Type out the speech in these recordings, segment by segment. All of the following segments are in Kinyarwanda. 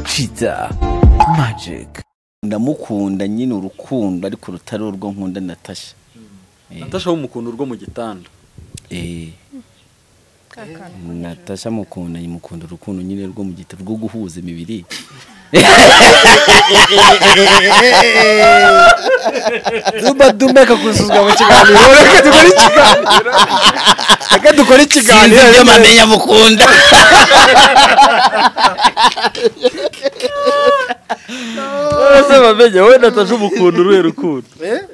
kiza magic ndamukunda nyine urukundo ariko rutari urwo nkunda natasha natasha w'umukuntu urwo mu gitanda Eh, natasha mukunda mukunda urukundo nyine rwo mu gitabo rwo guhuza imibiri Duba dumeka kusuzwa mu kiganiro reka dukore ikiganiro reka dukore ikiganiro sinzi ibyo mamenya mukunda ese bamenye wowe natasha umukuntu uruhe rukundo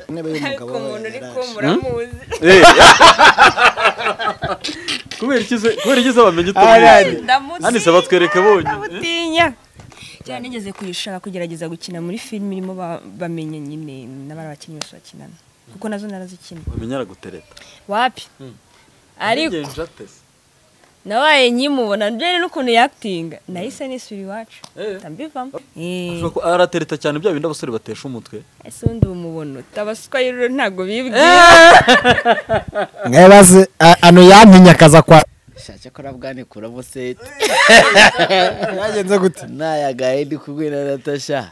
intebe y'umugabo ariko umuntu uri yaraje. kumuramuzi kubera iki se- kubera iki se bamenye Alright. utamenya ndamutinya Hano isa batwereke bonyine. ndamutinya cyane nigeze kuyishaka kugerageza gukina muri filime irimo ba- bamenya nyine n'abari abakinnyi bose bakinana kuko nazo narazikina bamenye aragutereta wapi ariko Ngenje atese. nabaye nkimubona mbere n'ukuntu yakitinga nahise nisubira iwacu Eh. ndambivamo Ashobora kuba aratereta cyane bya bindi abasore batesha umutwe ese undi umubono tabaswa rero ntabwo bibwiye mwebaze a- ano yantinyakaza kwa shake ko arabwanikuramo seti byagenze gute ntayagaye ndi kumwe na natasha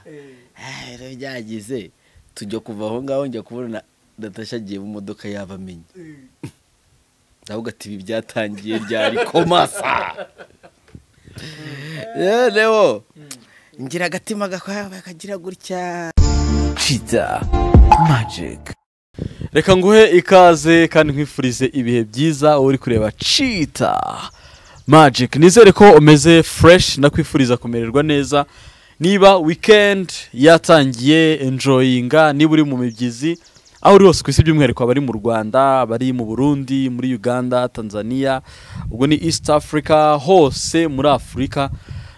Ah, rero byagize tujya kuva aho ngaho njya kubona natasha agiye mu modoka yabamenye ndavuga ati ibi byatangiye ryari komasa yerewo ngira agatima gakwaya kagira gutya kiza magic reka nguhe ikaze kandi nkwifurize ibihe byiza wowe uri kureba cita magic nizere ko umeze fresh nakwifuriza kumererwa neza niba weekend yatangiye enjoyinga niba uri mu mibyizi aho uri hose ku isi by'umwihariko abari mu rwanda abari mu burundi muri uganda tanzania ubwo ni east africa hose muri afurika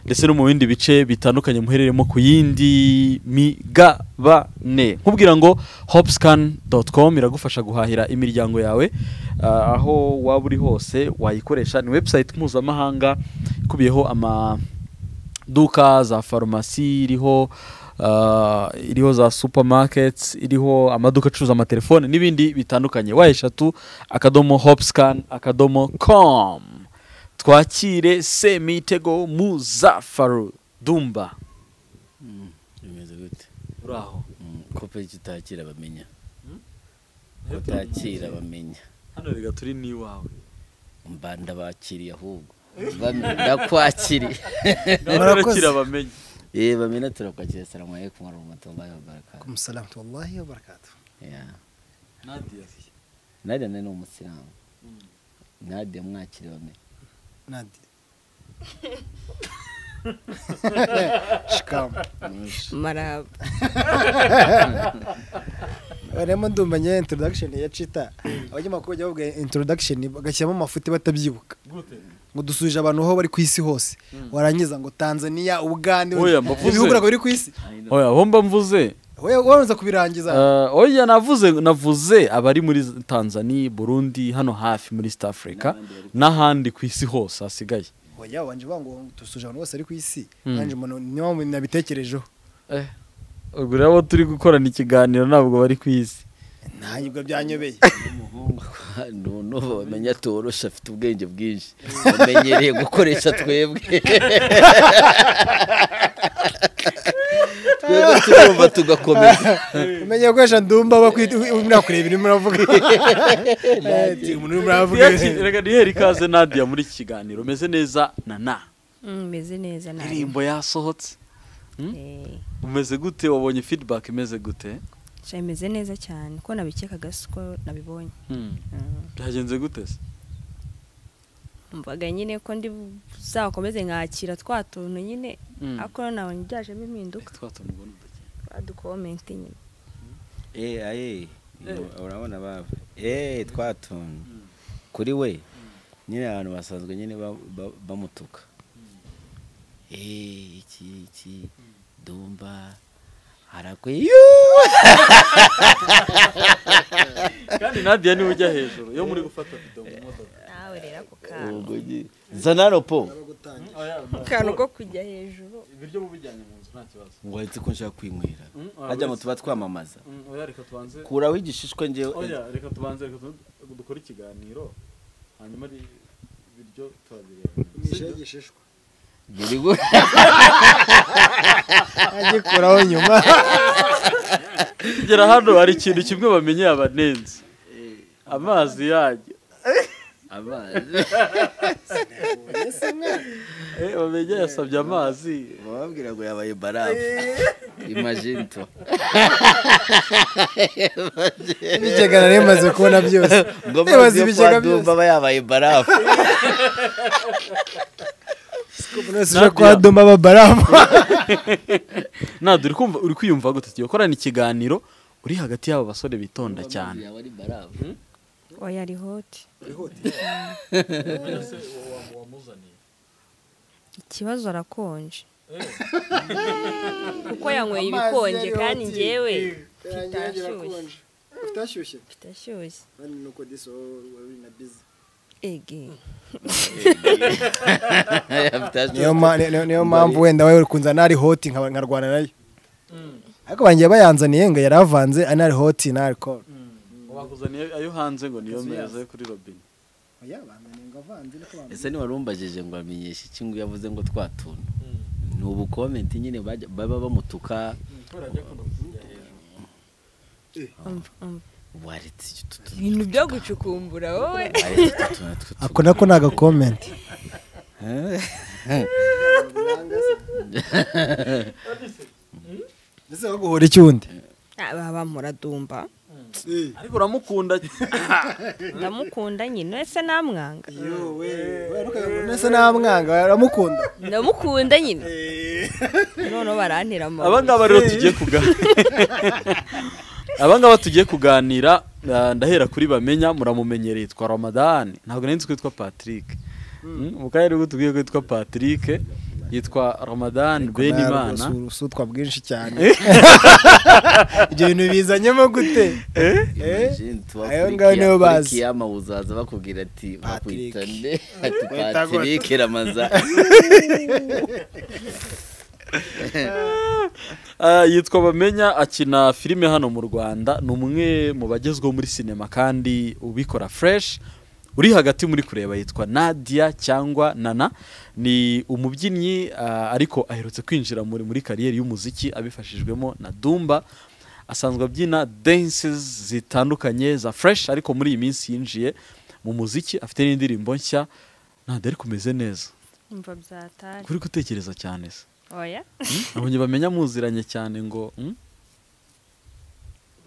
ndetse no mu bindi bice bitandukanye muhereremo ku yindi migabane nkubwira ngo hopscan.com iragufasha guhahira imiryango yawe ah, aho waba uri hose wayikoresha ni website mpuzamahanga ikubiyeho amaduka za farumasi iriho ah, iriho za supermarkets iriho amaduka acuruza amatelefone n'ibindi bitandukanye wa eshatu akadomo hopscan akadomo com twakire semitego muzafaru dumba bimeze gute uraho kopeki utakira bamenya utakira bamenya hano rega turi n'iwawe mba ndabakiriye ahubwo Bamenya, ndakwakiriye Murakoze. barakira bamenye Eh, bamena turakwakira salamu alaikum warahmatullahi wabarakatuh kumusalamu wallahi wa barakatu Yeah. nadia nadia nawe ni umusilamu nadia mwakire bamena nadi shikamu maraba barimo ndumva nyine introduction ya cita abanyamakuru bajya bavuga introduction bagashyiramo amafuti batabyibuka ngo dusubije abantu aho bari ku isi hose warangiza ngo tanzania ubugande Oya, mbavuze. ibihugu ntabwo biri ku isi oya aho mba mvuze wowe warangiza kubirangiza Eh, oya navuze navuze abari muri tanzania burundi hano hafi muri east africa n'ahandi ku isi hose hasigaye oya wanje bavuga ngo dusubije abantu bose bari ku isi nanjye umuntu niyo mpamvu nabitekerejeho ubwo rero abo turi gukorana ikiganiro ntabwo bari ku isi ntanyibwo byanyobeye none bamenya atorosha afite ubwenge bwinshi bamenyereye gukoresha twebwe twebwe turumva tugakomeza umenye gukoresha ndumba bakwita murakureba ibintu muravuga Ati, umuntu urimo aravuga reka duhere ikaze nadia muri iki kiganiro umeze neza na na meze neza nabi indirimbo yasohotse Eh, umeze gute wabonye feedback imeze gute sha imeze neza cyane ko nabikekaga siko nabibonye Hmm. Mm. byagenze gute se mvaga nyine ko ndi zakomeze nkakira twa tuntu nyine Mm. ariko nabonye byajemo impinduka badukomente nyine Eh, aye urabona baba eh twatuntu kuri we nyine abantu basanzwe nyine ba- ba- bamutuka eh iki iki dumba arakwe yuu kandi nadia niwe ujya hejuru iyo muri gufata video mu modoka nawe rero ako kantu ubwo nyine zanaro po akantu ko kujya hejuru ibiryo mubijyanye mu nzu nta kibazo wahitse ko nshaka kwinywera Mm, ah, hajya mu wese. tuba twamamaza oya reka tubanze kuraho igishishwa oya njyewe reka tubanze reka tu- dukore ikiganiro hanyuma ari ibiryo turabireba igishishwa biri gu- agikuraho nyuma kugera hano hari ikintu kimwe bamenye abanenze amazi yanyu amazi Eh, bamenye yasabye amazi bababwira ngo yabaye barafu imajinto ibigega nari maze kubona byose ngo Ibaze amazi yo ibigega kwa Dumba aba yabaye barafu umuntu wese uje kwa doma aba barafu ntabwo uri kumva uri kwiyumva gute tugiye gukorana ikiganiro uri hagati y'aba basore bitonda cyane yaba ari barafu oya ari hoti ikibazo arakonje kuko yanyweye ibikonje kandi njyewe bitashyushye utashyushye bitashyushye nuko disi wari na bizi ege niyo ma- ni- ni- niyo mpamvu wenda wowe kunzana ari hoti nkaba- nkarwana nayo ariko bangiye bayanzaniye ngo yari avanze ari ari hoti na arikoro bakuzaniye ayo hanze ngo niyo meza yo kuri robine ese ntiwarumbajeje ngo bamenyeshe iki ngo yavuze ngo twa tuntu ni ubu komenti nyine bajya- baba bamutuka umva umva ubu hari utu tuntu ibintu byo gucukumbura wowe hari utu tuntu two ako nako ni agakomenti ese baguhora icyundi Ah, baba muradumba ariko uramukunda ndamukunda nyine ese namwanga ese namwanga aramukunda ndamukunda nyine noneho barantera aba amabuye ngaba rero tugiye kuganira aba ngaba tugiye kuganira ah, ndahera kuri bamenya muramumenyereye yitwa ramadani ntabwo nari nzi ko yitwa patrick Mm, mu karere ubwo tubwiye ko yitwa patrick yitwa ramadani benimana usutwa bwinshi cyane ibyo bintu bizanyemo gute Imagine ayo ngayo niyo bazi. kiyama uzaza bakubwira ati Patrick. bakwita nde ati Kwita Patrick Ramaza Ah, yitwa bamenya akina filime hano mu rwanda ni umwe mu bagezweho muri sinema kandi ubikora fresh uri hagati muri kureba yitwa nadia cyangwa nana ni umubyinnyi ah, ariko aherutse kwinjira muri muri kariyeri y'umuziki abifashijwemo na dumba asanzwe abyina dances zitandukanye za fresh ariko muri iyi minsi yinjiye mu muziki afite n'indirimbo nshya ntabwo ari kumeze neza umva byatari kuri gutekereza cyane se oya abonye bamenya muziranye cyane ngo mm?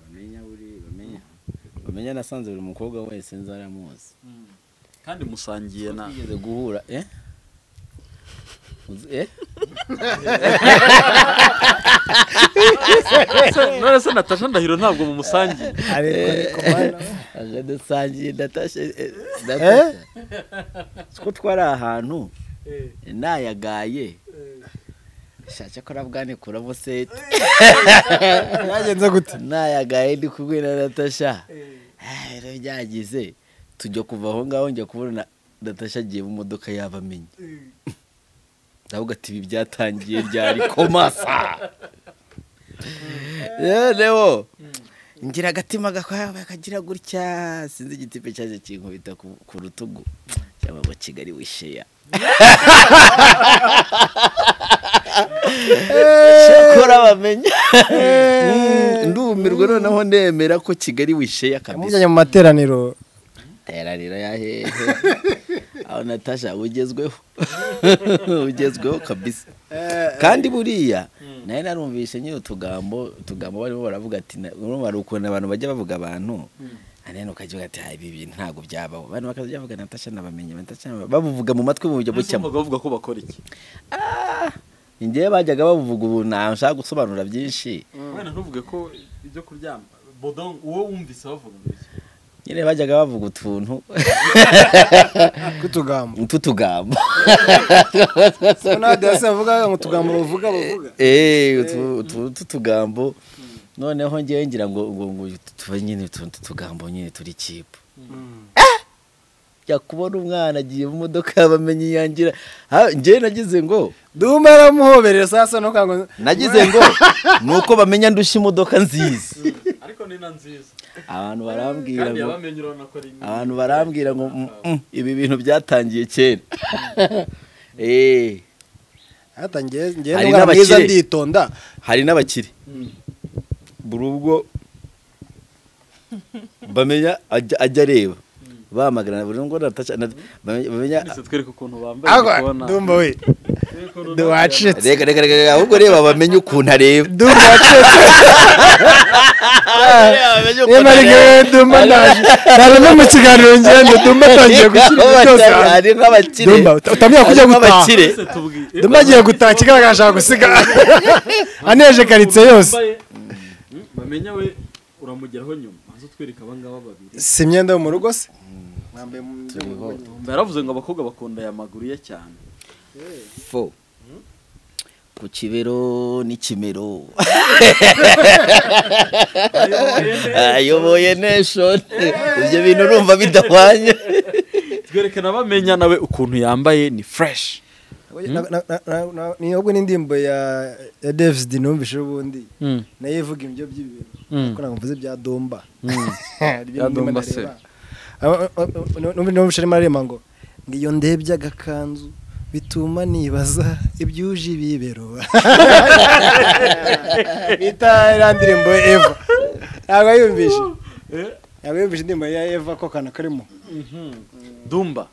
bamenya buri bamenya bamenya nasanze buri mukobwa wese nzaramuzi kandi musangiye na yigeze guhura eh Uzi- eh none se natasha ndahiro ntabwo mumusangiye ariko ariko mana aje dusangiye ndatashe eh, ndatasha ko twari ahantu nayagaye shaka ko arabwane kuramo seti byagenze gute nayagaye ndi kumwe na natasha Eh, rero byagize tujya kuva aho ngaho njya kubona natasha agiye mu modoka yaba amenye ndavuga ati ibi byatangiye ryari komasa yerewo ngira agatima gakwaya kagira gutya sinzi igitipe cyaje kinkubita ku ku rutugu cyangwa ngo kigali wisheya cyakora bamenya Mm, ndumirwa noneho nemera ko kigali wisheya kabisa yamujyanye mu materaniro terarira ya hehe aho natasha ugezweho ugezweho kabisa kandi buriya nawe narumvise nyine utugambo utugambo barimo baravuga ati na- urumva hari ukuntu abantu bajya bavuga abantu anene ukagira ati "Ah, ibi bintu ntabwo byabaho abantu bakajya bavuga natasha nabamenye natasha nabamenye." babuvuga mu matwi mu buryo bucamo Numvaga bavuga ko bakora iki njyewe bajyaga babuvuga ubu nashaka gusobanura byinshi wenda ntuvuge ko ibyo kuryama bodon uwo wumvise bavuga ngo iki nyine bajyaga bavuga utuntu tw'utugambo tw'utugambo ntabwo hasi bavuga ngo utugambo bavuga bavuga Eh, utu- utu- ututugambo noneho ngewe ngira ngo ngo ngo tuba nyine utuntu tw'utugambo nyine turi kipu jya kubona umwana agiye mu modoka yabamenye iyangira Ha, ngewe nagize ngo duma aramuhoberera saa sita n'ukango nagize ngo ni uko bamenya ndushya imodoka nziza ariko ni na nziza abantu barambwira ngo yabamenye urabona ko ari imwe abantu barambwira ngo "Mm, mm, ibi bintu byatangiye kera Eh, hatangiye ngenda Hari umwana mwiza n'abakire. nditonda hari n'abakire buri ubwo bamenya ajya ajya areba bamagana buri ngo nataca na- bamenya- bamenya Twese twereke ukuntu bambaye agwa ndi kubona- ndumva we Twereke ukuntu wacitse reka reka reka reka, ahubwo reba bamenye ukuntu areba ndumva wacitse bamenye niba ari ngewe ndumva ndaje ntabwo no mu kiganiro ngende ndumva atangiye gushyira ibintu byose Hari- hanze hari n'abakire ndumva utamenya kujya Harimo gutaha abakire twese tubwire. ndumva agiye gutaha ikigaragara ashaka gusiga aneje karitsiye yose bamenya we uramugeraho nyuma maze utwereka abangaba babiri si imyenda yo mu rugo se mwambaye yaravuze ngo abakobwa bakunda aya maguru ye cyane Fo. ku kibero n'ikimero ayoboye nation ibyo bintu urumva bidahwanye twerekana bamenya nawe ukuntu yambaye ni fresh Na- na- na- na- na- ni ahubwo n'indirimbo ya ya Davis D numvise ubundi Mm. nayo ivuga ibyo by'ibintu Mm. ariko ntabwo mvuze bya Domba Bya Domba se. numvise arimo ararema ngo ngo iyo ndebye agakanzu bituma nibaza ibyuje ibibero bita iriya ndirimbo ya Eva ntabwo yumvise ntabwo yumvise indirimbo ya Eva ko kana karimo dumba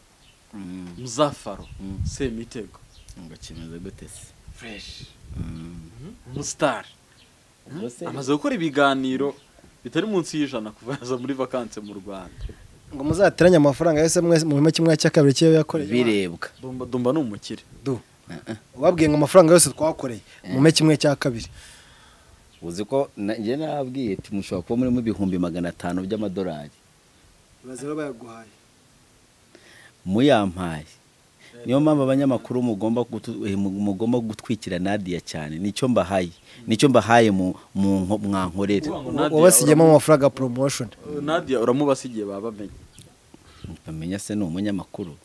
muzafaro semitego ngo kimeze gute se fresh umusitari amaze gukora ibiganiro bitari munsi y'ijana kuva yaza muri vakanse mu rwanda ngo muzateranye amafaranga yose mwese mu bihumbi kimwe cya kabiri cy'iyo yakoreye birebwa dumba dumba ni umukire du wabwiye ngo amafaranga yose twakoreye mume kimwe cya kabiri uzi ko na- njye nababwiye ati mushobora kuba murimo ibihumbi magana atanu by'amadolari baza bayaguhaye muyampaye niyo mpamvu abanyamakuru mugomba gutu- eh, mu- mugomba gutwikira nadia cyane nicyo mbahaye nicyo mbahaye mu mu nko- mwankorere Nadia, wabasigiyemo amafaranga ya promotion uramu- nadia uramubasigiye baba bamenye bamenya se ni umunyamakuru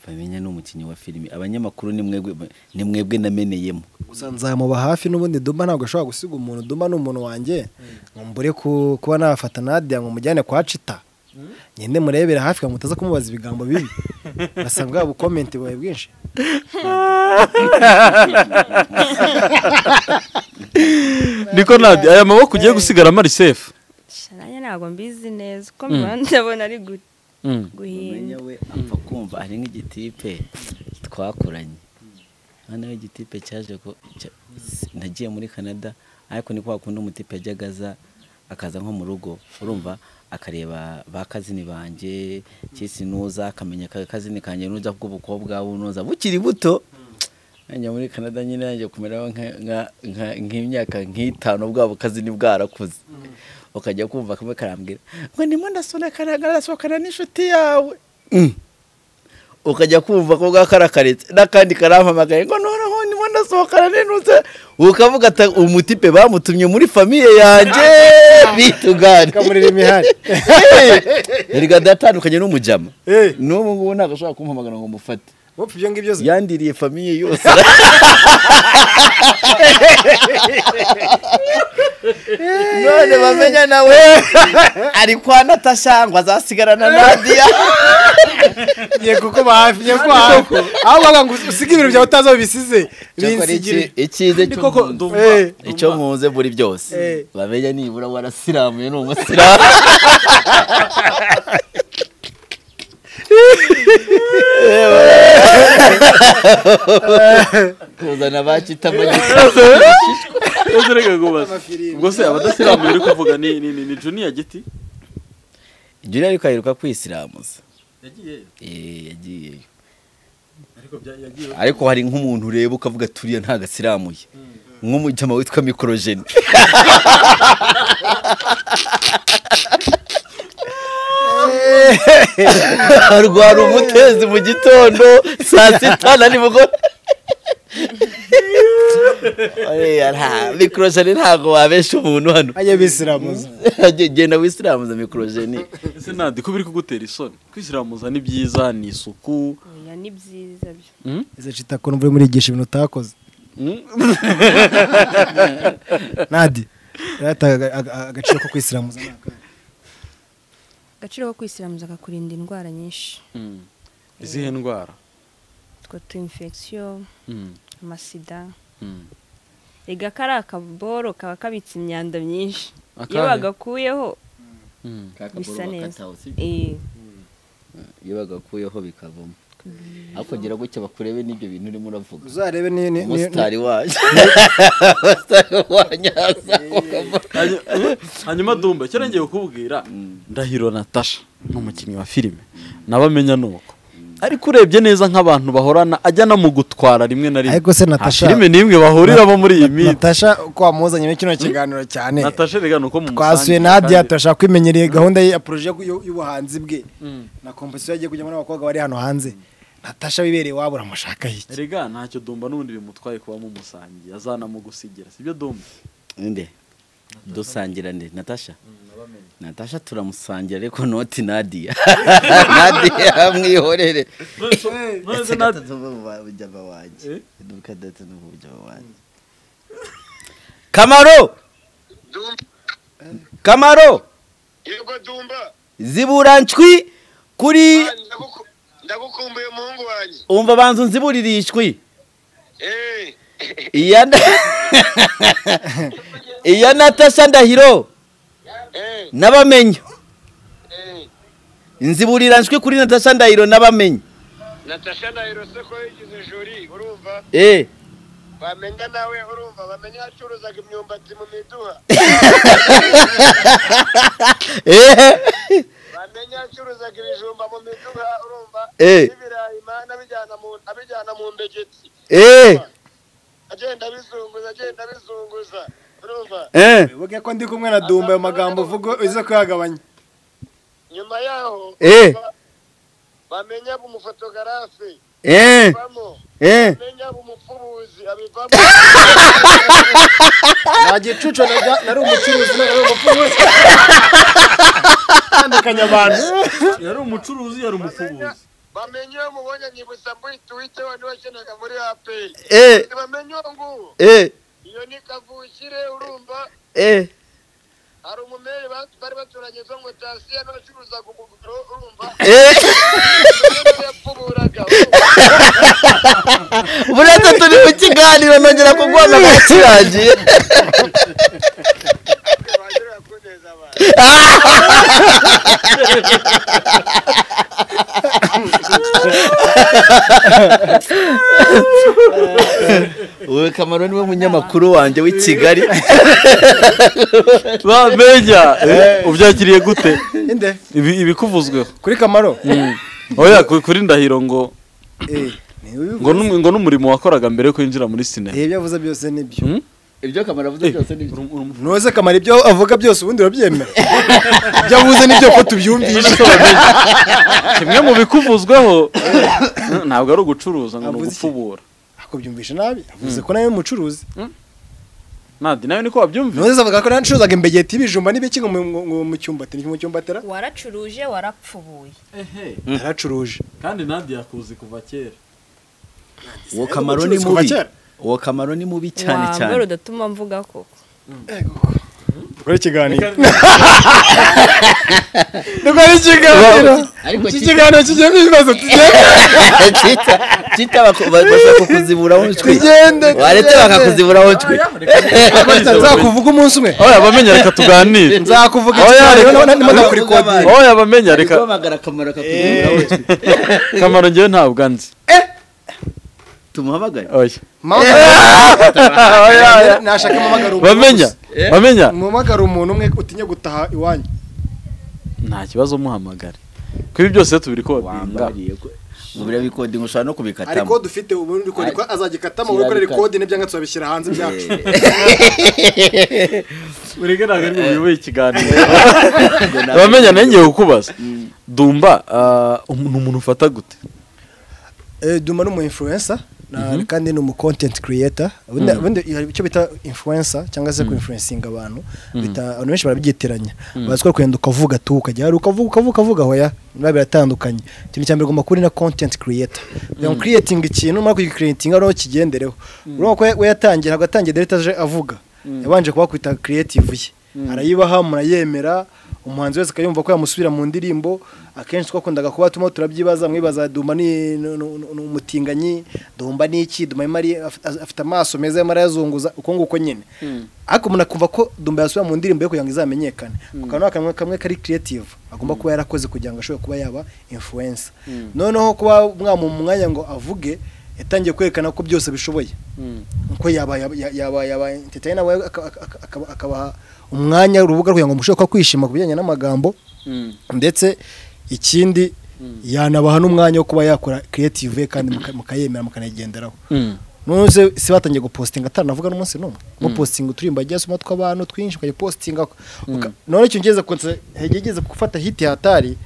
bamenya ni umukinnyi wa filime abanyamakuru ni mwebwe ni mwebwe nameneyemo gusa nzamuba hafi n'ubundi dumba ntabwo ashobora gusiga umuntu dumba ni umuntu wanjye ngo mbure ku- kuba nafata nadia ngo mujyane kwa cita ngende murebera hafi ngo mutaza kumubaza ibigambo bibi basanga bwa bukomenti bubaye bwinshi niko nadia aya maboko ugiye gusigara marisefu nanjye ntabwo mbizi neza uko mbibona ndabona ari gu- umenya guhinda we apfa kumva ari nk'igitipe twakoranye hano igitipe cyaje ko cya- nagiye muri canada ariko ni kwa kundi umutipe yajyaga aza akaza nko mu rugo urumva akareba ba kazini banjye kisi nuza akamenya ka kazini kanjye nuza bw'ubukobwa bunoza bukiri buto njya muri canada nyine yaje kumera nka- nka- nka- nk'imyaka nk'itanu bwabo kazini bwarakuze ukajya kumva kamwe karambwira ngo ndimo ndasohokana ndasohokana n'inshuti yawe Mm. ukajya kumva ko bwakarakaretse n'akandi karampamagaye ngo noneho ndimo ndasohokana n'intuze ukavuga ati umutipe bamutumye muri famiye yanjye bitugane kamurira imihari erega datandukanye n'umujama n'ubu ngubu ntabwo ashobora kumpamagara ngo mufate wopfa ibyo ngibyo se yandiriye famiye yose none bamenya nawe ari kwa natasha ngo azasigarana na diya ngiye kukuba hafi ngiye kukuba hafi aho bavuga ngo usige ibintu byawe utazi aho bisize binsigire icyize Ndi koko ndumva Eh. ndumva. icyo nkunze muri byose Eh. bamenya nibura warasiramuye ni umusiramu kuzana ba kitamanyika Ese reka kubaza Amafilimi. ubwo se abadasiramuye uri kuvuga ni ni ni- ni juniya giti juniya ariko aheruka kwisiramuza yagiyeyo Eh, yagiyeyo ariko bya- yagiyeyo ariko hari nk'umuntu ureba ukavuga turiya ntago asiramuye nk'umujama witwa mikorojeni arwara umutezi mu gitondo saa sita na nimugoroba Oya, nta- mikorojeni ntago wabesha umuntu hano ajya bisiramuza genda wisiramuza mikorojeni ese nandi ko biri kugutera isoni kwisiramuza ni byiza ni isuku oya ni byiza byo izo cita ko numva urimo urigisha ibintu utakoze nadi rata agaciro ko kwisiramuza ni akahe? agaciro ko kwisiramuza kakurinda indwara nyinshi izihe ndwara utwo tu infection amasida rega kari akaboro kaba kabitse imyanda myinshi iyo Akahe? bagakuyeho bisa kakaboro neza bakataho si eh, iyo bagakuyeho bikavamo ariko gira gutya bakurebe n'ibyo bintu urimo uravuga uzarebe ni- ni- ni- umusitari wacu umusitari wa nyaza Hanyu- hanyuma dumba icyo ngiye kukubwira ndahiro natasha ni umukinnyi wa filime nabamenya ni uko ariko urebye neza nk'abantu bahorana ajya anamugutwara rimwe na rimwe Ariko se Nta Natasha- filime n'imwe bahuriramo muri iyi minsi natasha ko wamuzanye muri kino kiganiro cyane natasha rega ni uko mu twasuye nadiya turashaka kwimenyera iyi gahunda ye- ya poroje y'u- y'ubuhanzi bwe na kompozisiyo yagiye kujyamo n'abakobwa bari hano hanze natasha wibereye iwabo uramushaka iki rega ntacyo dumba n'ubundi bimutwaye kuba mu musangi azanamugusigira sibyo dumba nde dusangira nde natasha natasha turamusangira ariko noti nadiya nadiya mwihorere none Ese nadiya gatatu n'ubujyaba wanjye iduka datu n'ubujyaba wanjye kamaro Dumba. kamaro Yego Dumba. zibura ncwi kuri Ah, ndabuku- Ndagukumbuye muhungu wanjye. umva banzu nziburira icwi Eh. iya na- iya natasha ndahiro Eh. n'abamenya Eh. nziburira ncwi kuri natasha ndahiro n'abamenya Natasha na Hirose ko yigize juri urumva eh bamenya nawe urumva bamenya yacuruzaga imyumbati mu miduha eh bamenya yacuruzaga ibijumba mu miduha urumva Eh. n'ibirayi mana abijyana mu abijyana mu mbegeti eh agenda abizunguza agenda abizunguza urumva eh wibuke ko ndi kumwe na dumba ayo magambo uvuga uze kuyagabanya nyuma yaho Eh. urumva, bamenya umufotogarafe eh bamo eh bamenya umupfubuzi abivamo nta gicucu na- nari umucuruzi nari umucuruzi tandukanya abantu yari umucuruzi yari umufubuzi bamenye iyo mubonye nyibutsa muri tuwite wari wakenaga muri aperi eh bamenye uwo nguwo eh iyo ni kavukire urumva eh hari umumeri ba- bari baturanye zo ngo tasi n'abacuruzaga umuguriro urumva eh yapfuburaga urumva? buretse turi mu kiganiro nongera kugwama bakirangiye Wagira ngo kuneza abantu uwe kamaro niwe munyamakuru wanjye w'i kigali bamenya eh, ubyakiriye gute inde Ibi- ibikuvuzweho kuri kamaro oya ku- kuri ndahiro ngo Eh, ni we ubivuga. ngo n'um- ngo n'umurimo wakoraga mbere yo kwinjira muri sinema Eh, ibyo avuze byose nibyo Hmm? ibyo kamaro avuze byose ni Uru- uru- ntuze kamara ibyo avuga byose ubundi urabyemera ibyo avuze nibyo ko tubyumvishe kimwe mu bikuvuzweho ntabwo ari ugucuruza ngo ni Avuze iki? ugupfubura ako byumvishe nabi avuze ko nawe umucuruzi nadi nawe niko wabyumvira ntuze avuga ko nawe ncuruzaga imbegeti ibijumba n'ibiki ngo mu- mu- mu- mu cyumbati ni mu cyumbatera waracuruje warapfubuye naracuruje kandi nadi yakuzi kuva kera uwo kamaro ni Ubucuruzi kuva mubi kera. uwo kamaro ni mubi cyane cyane wambara udatuma mvuga koko dukore ikiganiro dukore ikiganiro ariko iki kiganiro kigenda ibibazo tugende kita kita bako- ba- bashaka kuziburaho ncwi tugende waretse bakakuziburaho ncwi nzakuvuga umunsi umwe oya bamenya reka tuganire nzakuvuga Oya, ikiganiro reka- nimo Reka- ndakurikodi oya bamenya reka guhamagara akamaro kakuziburaho ncwi kamaro ngewe ntabwo anzi tumuhamagare oya nashaka mpamagara umuntu bamenya gusa. bamenya mpamagara umuntu umwe utinya gutaha iwanyu nta kibazo muhamagare kuri byose tubiri ko babinga wambariye ko mu biriya bikodinga ushobora no hari kubikatamo kode ufite ubundi kode ko azagikatamo wowe ukorera kode n'ibyanka tuzabishyira hanze byacu urege ntabwo ari buyoboye ikiganiro Ibyo ntabwo- bamenya nawe ngiye kukubaza dumba ah, umu- ni umuntu ufata gute Eh, Duma ni umu influencer na kandi ni umu content creator Ubundi- ubundi hari icyo bita influencer cyangwa se kuinfluencinga abantu bita abantu benshi barabyitiranya bazi ko kugenda ukavuga tu ukajya hari ukavuga ukavuga ukavuga hoya biba biratandukanye ikintu cya mbere ugomba kuba uri na content creator kugira ngo creating ikintu numara kugicreatinga noneho kigendereho urabona ko we yatangira ntabwo yatangiye direct aje avuga yabanje kuba kwita creative ye arayibaha murayemera umuhanzi wese akayumva ko yamusubira mu ndirimbo akenshi twakundaga kuba turimo turabyibaza mwibaza dumba ni ni- ni- ni umutinganyi dumba ni iki dumba arimo ari- af- afite amaso meza arimo arayazunguza uko nguko nyine ariko umuntu akumva ko dumba yasubira mu ndirimbo ye kugira ngo izamenyekane ku kanwa kamwe kamwe kari creative agomba kuba yarakoze kugira ngo ashobore kuba yaba influencer noneho kuba mwamuha umwanya ngo avuge yatangiye kwerekana ko byose abishoboye uko yaba yaba- yaba yaba entertain abo aka- aka- aka- akaba- akabaha umwanya urubuga kugira ngo mushobore kuba kwishima ku bijyanye n'amagambo ndetse ikindi yanabaha n'umwanya wo kuba yakora creative ye kandi muka- mukayemera mukanayigenderaho none se si batangiye gupostinga atanavuga n'umunsi n'umwe mupostinga uturimbo agiye asoma tw'abantu twinshi ukayipostinga uka- none icyo ngeze kunse hegegeze gufata hiti hatari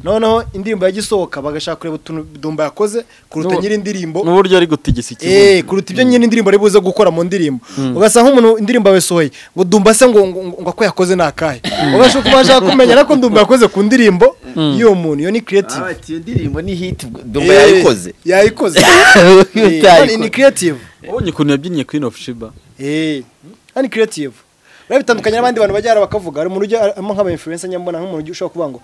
noneho indirimbo yagisohoka bagashaka kureba utuntu dumba yakoze kuruta N'ubu- nyiri indirimbo n'uburyo ari gutigisa Eh, ikibuno kuruta ibyo nyine indirimbo ari buze gukora mu ndirimbo ugasanga nk'umuntu indirimbo yawe sohoye ngo dumba se ngo ngo ngo ako yakoze ni akahe ubasha kuba washaka kumenya ariko dumba yakoze ku ndirimbo y'uwo muntu iyo ni creative Aba ati, iyo ndirimbo ni hiti dumba yayikoze Eh, yayikoze Iyo Eh, utayikoze. ni- ni creative ubonye ukuntu yabyinnye queen of shiba Eh, ni creative biba bitandukanye n'abandi bantu bajya bakavuga hari umuntu ujyamo nk'aba influencer nyambona nk'umuntu ugiye ushobora kuvuga ngo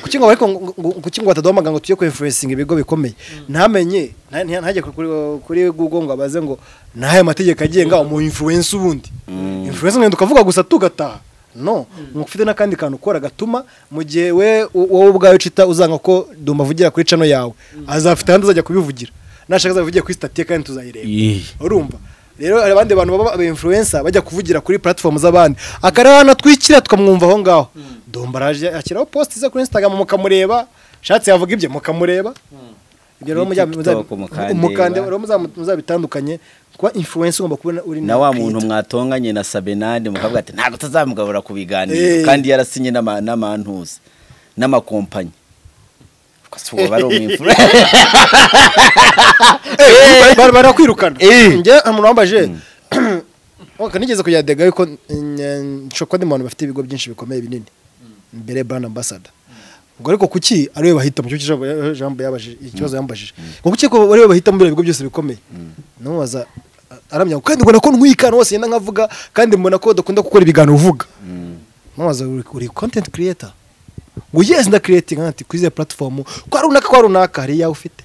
kuki ngo ariko ngo- ngo- kuki ngo bataduha amagambo tujye ku influencinga ibigo bikomeye ntamenye nta- nta- ntajye kuri kuri Google ngo abaze ngo ni ayahe mategeko agenga umu influencer ubundi influencer ngenda ukavuga gusa tugataha no ni ufite n'akandi kantu ukora gatuma mu gihe we u- wowe ubwawe ucita uzanga ko dumba avugira kuri cano yawe azafite ahandi azajya kubivugira nashaka azabivugira kuri sitati ye kandi tuzayireba Iyi. urumva rero hari abandi bantu baba aba influencer bajya kuvugira kuri platform z'abandi akarana twikira tukamwumva aho ngaho dumba araje akiraho post ze kuri Instagram mukamureba shatse yavuga ibye mukamureba ibyo rero Kuri mujya- muzab- TikTok mukandeba. umukande rero muzab- muzabitandukanye kuba influencer ugomba kuba uri na wa muntu creator. mwatonganye na sabinani mukavuga ati ntabwo tuzamugabura ku Eh. biganiro kandi yarasinye n'ama- n'amantuzi n'amakompanyi Ubwo uba ari umwimfura Eh, bar- barakwirukana Eh. njye umuntu wambaje waka nigeze kujya dega yuko nshobora ndi mu bantu bafite ibigo byinshi bikomeye binini mbere brand ambassador ngo ariko kuki ari we bahita mu cyo ijambo ya- ijambo yabajije ikibazo yambajije ngo kuki ko ari we bahita muri ibigo byose bikomeye numubaza a- aramya ngo, kandi mbona ko ntwika hose yenda nkavuga kandi mbona ko dukunda gukora ibiganiro uvuga numubaza uri uri content creator ngo yes ndakiretinga ati kuri izi platform kwa runaka kwa runaka hari iyawe ufite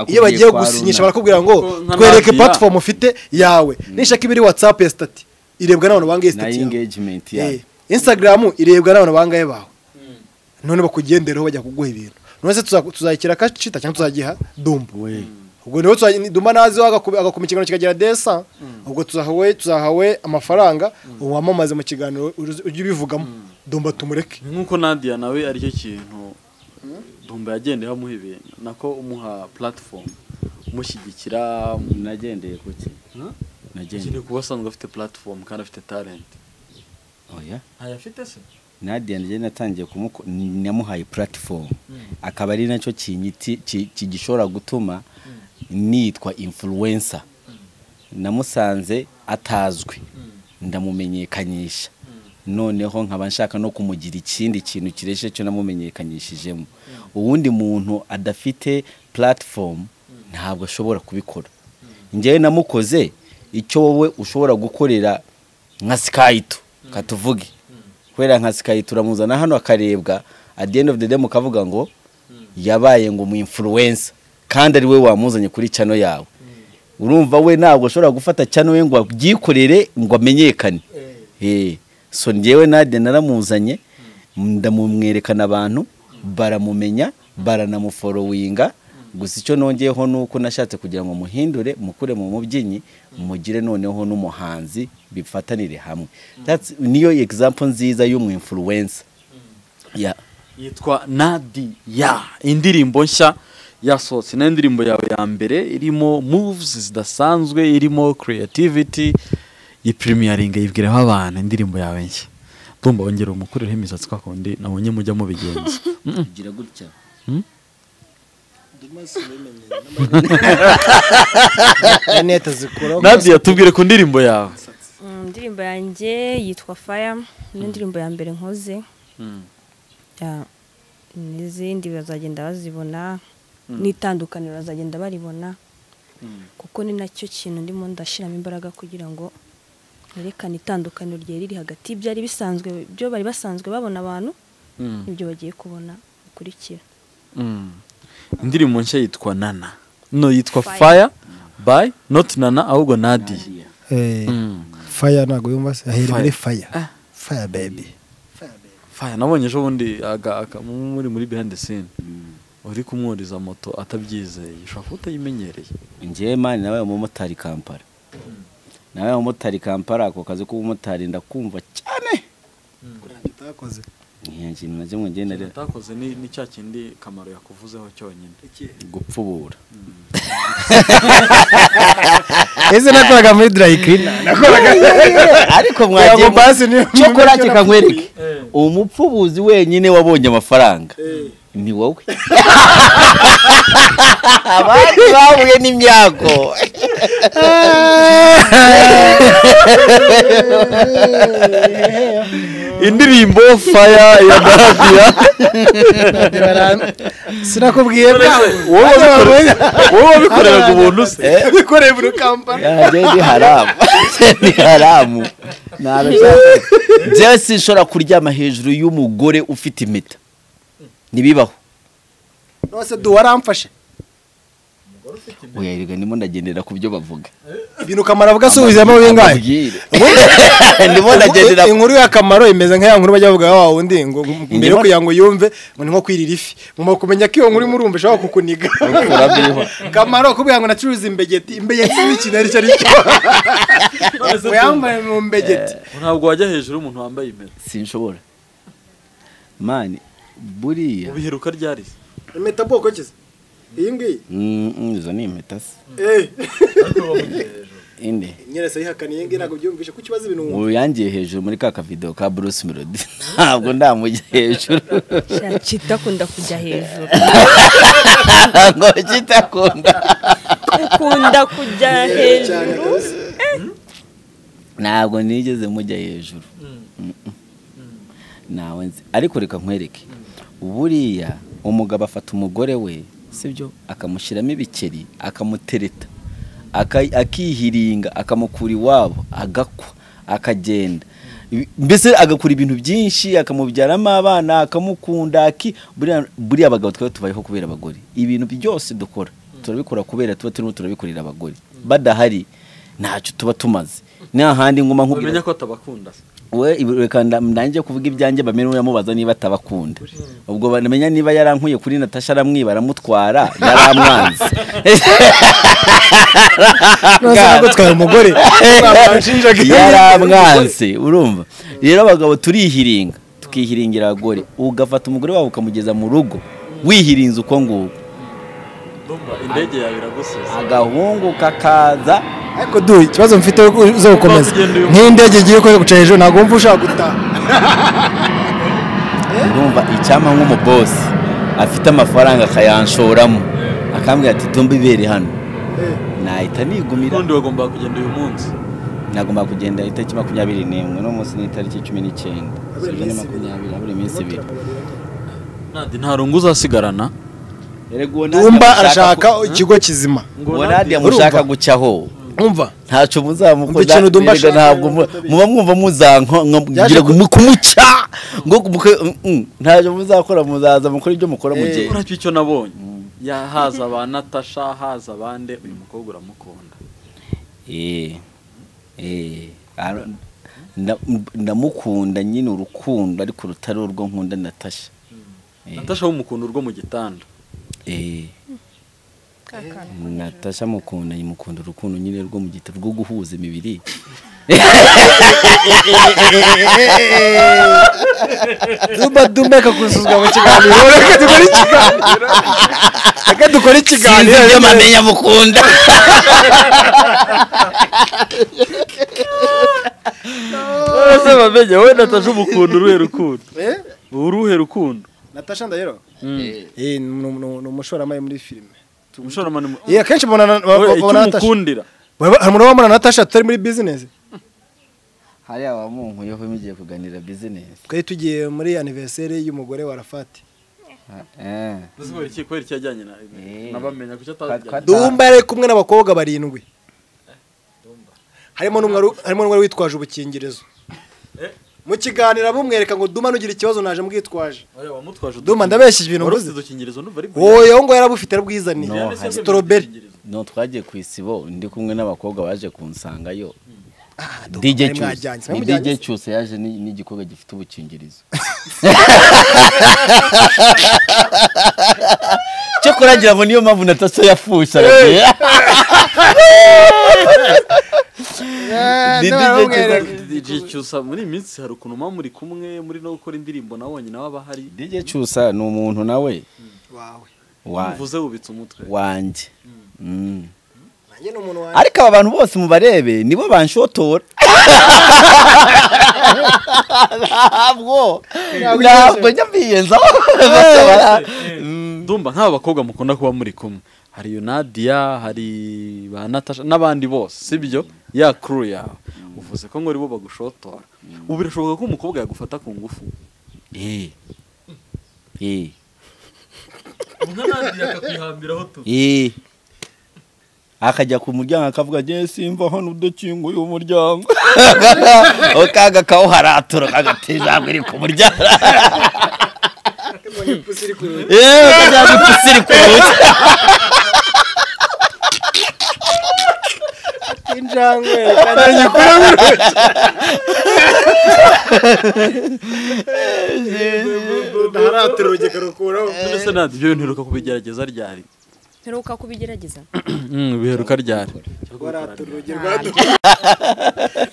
iyo bagiye gusinyisha barakubwira ngo Kuko nka twereke nabwira- platform ufite yawe nishaka ibiri whatsapp ya stati irebwa n'abantu bangaye na stati yawe engagement Eh, yayo instagram irebwa n'abantu bangaye bawe none bakugendereho bajya kuguha ibintu none se tuza- tuzayikira akacita cyangwa tuzagiha dumba ubwo niho tuza- ni- dumba nazi agakoma ikiganiro kikagira desa ubwo tuzahawe tuzahawe amafaranga ubu wamamaze mu kiganiro ujye ujye ubivugamo dumba tumureke nk'uko nadia nawe aricyo kintu dumba yagendeye amuha ibintu nako umuha platform umushyigikira nagendeye ku ki ukeneye nagendeye kuba asanzwe afite platform kandi afite talent oya ntayo afite se Nadia njye natangiye kumuko ni- namuhaye platform akaba ari nacyo kinyiti ki- kigishobora gutuma nitwa influencer namusanze atazwi ndamumenyekanyisha noneho nkaba nshaka no kumugira ikindi kintu kireshe cyo namumenyekanyishijemo uwundi muntu adafite platform ntabwo ashobora kubikora njyewe namukoze icyo wowe ushobora gukorera nka sikayito katuvuge kubera nka sikayi turamuzana hano akarebwa at the end of the day mukavuga ngo yabaye ngo mu influencer kandi ari we wamuzanye kuri cano yawe urumva we ntabwo ashobora gufata cano we ngo abyikorere ngo amenyekane Eh, so njyewe nade naramuzanye ndamumwerekana abantu baramumenya baranamuforowinga gusa icyo nongeyeho ni uko nashatse kugira ngo muhindure mukure mu mubyinnyi mugire noneho n'umuhanzi bifatanire hamwe That's- niyo example nziza y'umu influencer ya yitwa nadi ya indirimbo nshya yasohotse ni indirimbo yawe ya mbere irimo moves zidasanzwe irimo creativity iyi premieringa yibwireho abantu indirimbo yawe nshya ndumva wongera umukureho imisatsi kwa kundi nabonye mujya mubigenza kugira gutya neta zikuraho nadi yatubwire ku ndirimbo yawe Mm, indirimbo yanjye yitwa faya ni indirimbo ya mbere nkoze Ya, n'izindi bazagenda bazibona n'itandukaniro bazagenda baribona kuko ni nacyo kintu ndimo ndashyiramo imbaraga kugira ngo yerekana itandukaniro ryari riri hagati y'ibyari bisanzwe ibyo bari basanzwe babona abantu ibyo bagiye kubona bikurikira indirimbo nshya yitwa nana no yitwa Fire. faya bayi noti nana ahubwo nadi faya ntabwo yumva se ahera muri faya Ah. faya bebi faya nabonye ejo bundi aga- aga- muri muri behind the scene uri kumwuriza moto atabyizeye ushobora kuba utayimenyereye njyewe mani nabaye umumotari kampala nabaye umumotari kampala ako kazi k'ubumotari ndakumva cyane utakoze nta kintu na kimwe ngenda Ikintu utakoze ni ni cya kindi kamaro yakuvuzeho cyonyine gupfubura ese nakoraga muri dirayikirina ariko Yego, mwagiye basi niyo- chokolate kankwereke Eh. umupfubuzi wenyine wabonye amafaranga ni wowe abandi bahuye n'imyago indirimbo faya ya darabiya sinakubwiye wowe wabikoreye- wowe wabikoreraga ubuntu se bikoreye muri kampani yanjye ni haramu ni haramu ntabashaka njyewe sinshobora kuryama hejuru y'umugore ufite impeta ntibibaho rwose du waramfashe oya erega ndimo ndagendera ku byo bavuga ibintu kamaro avuga asubizamo bingahe Ababwire. ndimo ndagendera ku- inkuru ya kamaro imeze nka ya nkuru bajya bavuga wa wundi ngo mbere yo kugira ngo yumve ngo ni nko kwirira ifi muma kumenya ko iyo nkuru urimo urumva ishobora kukuniga kamaro kubwira ngo nacuruza imbegeti imbegeti ni ikintu ari cyo ari cyo uyambaye mu mbegeti ntabwo wajya hejuru y'umuntu wambaye impeta sinshobora mani buriya ubiheruka ryari se? impeta bwoko ki se iyi ngiyi Mm, mm, izo ni impeta se ine nyirasa yihakana iyi ngiyi ntabwo byumvishe ko ikibazo ibintu wumva ubu yangiye hejuru muri ka kavidewo ka bruce melody ntabwo ndamujya hejuru cyita akunda kujya hejuru ngo kitakunda ukunda kujya cyane hejuru kabisa. ntabwo nigeze mujya hejuru Mm-mm. nawe nzi ariko reka nkwereke buriya umugabo afata umugore we sibyo akamushyiramo ibikeri akamutereta aka- akihiringa akamukura iwabo agakwa akagenda Ibi- mbese agakora ibintu byinshi akamubyaramo abana akamukunda aki- buriya- buriya abagabo twaba tubayeho kubera abagore ibintu byose dukora turabikora kubera tuba turimo turabikorera abagore badahari ntacyo tuba tumaze nta handi nguma nkubwira bamenya ko atabakunda se. we ibi- reka nda- ndangiye kuvuga ibyanjye bamere uramubaza niba atabakunda ubwo bamenya niba yarankuye kuri natasha aramwiba aramutwara yaramwanze ntabwo nagutwara umugore yaramwanze urumva rero abagabo turihiringa tukihiringira abagore ugafata umugore wawe ukamugeza mu rugo wihirinze uko nguko ndumva indege yawe iragusize agahungu kakaza ariko du ikibazo mfite zo gukomeza Ugomba kugenda uyu- nk'indege igiye ikoye guca hejuru ntabwo wumva ushaka gutaha urumva icyampa nk'umubosi afite amafaranga akayanshoramo akambwira ati tumba ibere hano nahita nigumira ubundi wagombaga kugenda uyu munsi nagomba kugenda itariki makumyabiri n'imwe no munsi ni itariki cumi n'icyenda Sibyo, ni Habura iminsi makumyabiri habura iminsi ibiri nadi nta rungu uzasigarana Erega uwo Nadia dumba amushaka arashaka ku- ikigo kizima ngo uwo nadi nadi urumva? amushaka gucyaho umva ntacyo Umva muzamukunda ikintu Dumba erega ashaka, ntabwo mu- batabizi. muba mwumva muzanko nko- Byaje ngira ngo mu- kumuca ngo muke- mm, mm, ntacyo muzakora muzaza mukora ibyo mukora mu gihe uracyo icyo nabonye yahaza ba natasha haza bande uyu mukobwa uramukunda Eh, eh, ara- nda- ndamukunda nyine urukundo ariko rutari urwo nkunda natasha Eh. natasha w'umukundu urwo mu gitanda Eh. natasha mukunda mukunda urukundo nyine rwo mu gitabo rwo guhuza imibiri dumba dumba akakuzuzwa mu kiganiro reka dukore ikiganiro reka dukore sinzi ikiganiro ibyo mamenya mukunda ese bamenye wowe natasha umukunda uruhe rukundo Eh? uruhe rukundo natasha ndahiro Eh, ni ni- ni umushoramari muri filime umushoramari mu- yeah, akenshi babona Wowe icyo babona natasha umukundira Baba- hari umuntu wabona natasha tutari muri bizinesi hariya wamunkuyeho mugiye kuganira bizinesi twari tugiye muri aniveriseri y'umugore wa rafati Ese kubera iki kubera iki yajyanye na Eh. nabamenya kuki atajyanye dumba yari kumwe n'abakobwa barindwi harimo n'umwe wari- harimo n'umwe wari witwaje ubukingirizo mu kiganiro abumwereka ngo duma nugira ikibazo naje mbwitwaje wamutwaje Duma, ndabeshyije ibintu mvuze. udukingirizo numva ari wowe uwo ngo yarabufite arabwizaniye No, hari- sitoroberi no twagiye ku isibo ndi kumwe n'abakobwa baje kunsangayo mwari DJ Cyuse mwajyanye, ni mwari DJ mujyanye se? Cyuse yaje ni- n'igikobwa gifite ubukingirizo cyo kuragira ngo niyo mpamvu natasa yafusha Eh, Didi ndabona Jay bamwereka. DJ Cyusa muri iyi minsi hari ukuntu muba muri kumwe muri no gukora indirimbo nawe wonyine waba hari DJ Cyusa ni umuntu nawe Wawe. wa- muvuze wubitse umutwe wanjye Mm. Nanjye ni umuntu wanjye. ariko aba bantu bose mubarebe nibo banshotora ntabwo ntabwo njya mbiyenzaho Bose bara- Mm. ndumva nk'aba bakobwa mukunda kuba muri kumwe hari Yunadiya hari ba Natasha n'abandi bose sibyo ya crew yawe uvuze ko ngo aribo bagushotora ubu birashoboka ko umukobwa yagufata ku ngufu Eh. Eh. nka Nadiya akakwihambiraho tu Eh. akajya ku muryango akavuga ngewe simva hano udakinguye umuryango Aho kaga kawuharatura kagati ijambo iri ku muryango Mbonye ipusi iri kureba. yewe kajya gupfa iri ku rugi injangwe kandi nyikuramo urutoki haratera urugero rukuraho none se Nadiya ibyo bintu uheruka kubigerageza ryari mperuka kubigerageza Mm, biheruka ryari haratera urugero Ntabyo.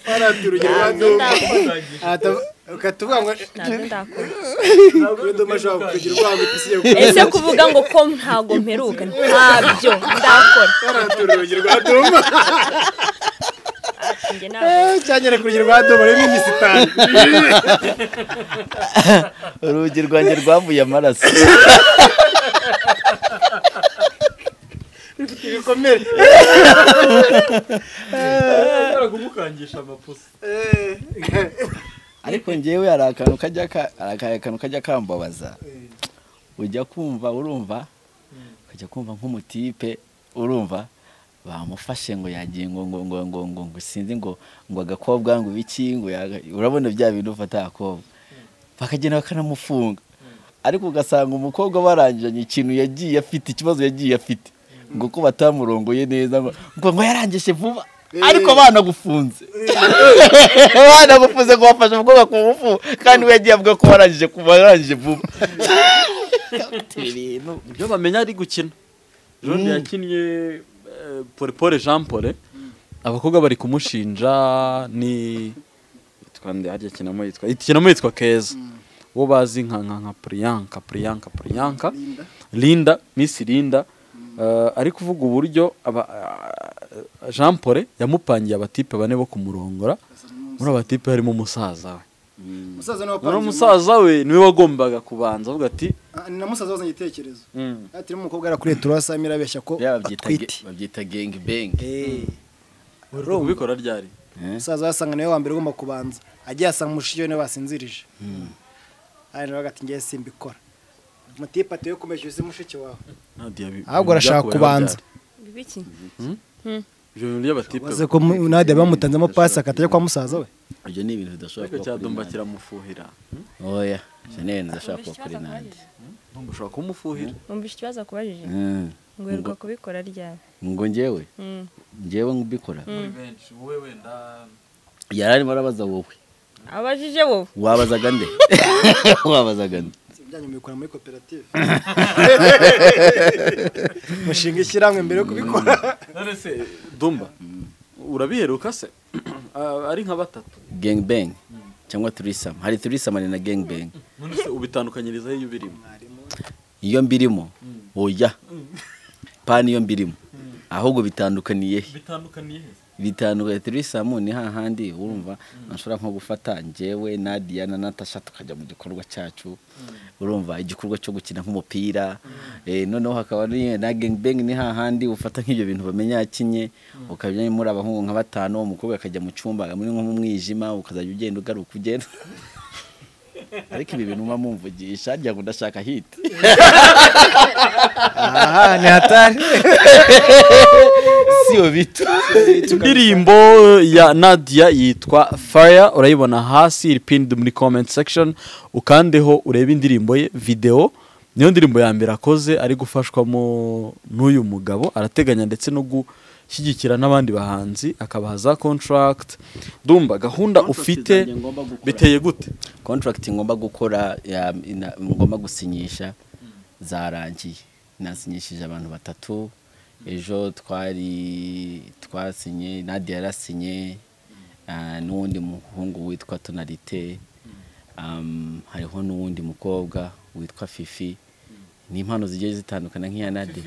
haratera urugero ntabyo ndakora ukatuvuga ngo ntabyo ndakora kuri doma ashobora kugira urwango ipisi ye ese kuvuga ngo ko ntabwo mperuka ntabyo ndakora haratera urugero rwa doma njye ntabwo cyangere kurugero rwa doma rurimo imisitari urugi rwanjye rwavuye amaraso rufite ibikomere kumukangisha amapusi ariko ngewe hari akantu kajya ka- hari akantu kajya kambabaza ujya kumva urumva ukajya kumva nk'umutipe urumva bamufashe ngo yagiye ngo ngo ngo ngo ngo ngo sinzi ngo ngo agakobwa ngo ibiki ngo yaga- urabona bya bintu ufata agakobwa bakagenda bakanamufunga ariko ugasanga umukobwa barangiranye ikintu yagiye afite ikibazo yagiye afite ngo ko batamurongoye neza ngo ngo ngo yarangije vuba ariko banagufunze banagufunze ngo bafashe umukobwa ku ngufu kandi we yagiye avuga ko warangije kuba warangije vuba ibintu ibyo bamenya ari gukina jone yakinnye eh, pole pole jean pole abakobwa bari kumushinja ni yitwa nde harya kinamo yitwa kinamo yitwa keza uwo bazi nka nka nka priyanka priyanka priyanka linda miss linda Eh, ari kuvuga uburyo aba- eh, jean pole yamupangiye abatipe bane bo kumurongora muri abatipe harimo umusaza we umusaza noneho umusaza we niwe wagombaga kubanza avuga ati ni na musaza wazanye igitekerezo ati n'umukobwa yarakuriye turasamira abeshya ko bya babyita ge- atwite babyita gengi bengi Eh. ubikora ryari umusaza wasanga niwe wa mbere ugomba kubanza agiye asanga umushiyo niwe basinzirije hano nawe ati ngewe simbikora mutipe ati we kumeje uzi mushiki wawe Nadia, ibi- ahubwo ibi arashaka byakubayeho kubanza ryari? bibiki Ibyo bintu by'abatipe uze ko mu- nadia bamutanzemo pasi akatajya kwa musaza we ibyo ni ibintu bidashobora ariko kuba kuri cyadumba nanjye kiramufuhira oya ibyo ni ibintu bidashobora kuba kuri nanjye Ndumva ushobora kumufuhira numvise ikibazo akubajije Mm. ngo uheruka kubikora ryari ngo ngewe Mm. ngewe ngubikora muri benshi wowe wenda yari arimo arabaza wowe abajije wowe wabazaga nde wabazaga nde ibyanyu mubikora muri koperative mushinga ishyirahamwe mbere yo kubikora none se dumba urabiheruka se Ah, ari nka batatu gang bang cyangwa turisama hari turisama ni na gang bang none se ubitandukanyiriza iyo ubirimo iyo mbirimo oya pani iyo mbirimo ahubwo bitandukaniye he bitandukaniye he bitandukaniye turisama ni hahandi urumva nashobora nko gufata njyewe Nadia na Natasha tukajya mu gikorwa cyacu urumva igikorwa cyo gukina nk'umupira eh, noneho hakaba ni- na gang bang ni hahandi ufata nk'ibyo bintu bamenya yakinye ukajya muri abahungu nka batanu umukobwa akajya mu cyumba muri nko mu mwijima ukazajya ugenda ugaruka ugenda ariko ibi bintu mba mumvugisha ngira ngo ndashaka hit aha ni hatari siyo bito indirimbo ya nadia yitwa fire urayibona hasi iri pinned muri comment section ukandeho urebe indirimbo ye videwo niyo ndirimbo ya mbere akoze ari gufashwamo n'uyu mugabo arateganya ndetse no gushyigikira n'abandi bahanzi akabaha za contract dumba gahunda ufite biteye gute contract ngomba gukora ya- ina- ngomba gusinyisha zarangiye nasinyishije abantu batatu ejo twari twasinye nadia yarasinye ah, n'uwundi muhungu witwa tonalite um, hariho n'uwundi mukobwa witwa fifi ni impano zigiye zitandukana nk'iya nadia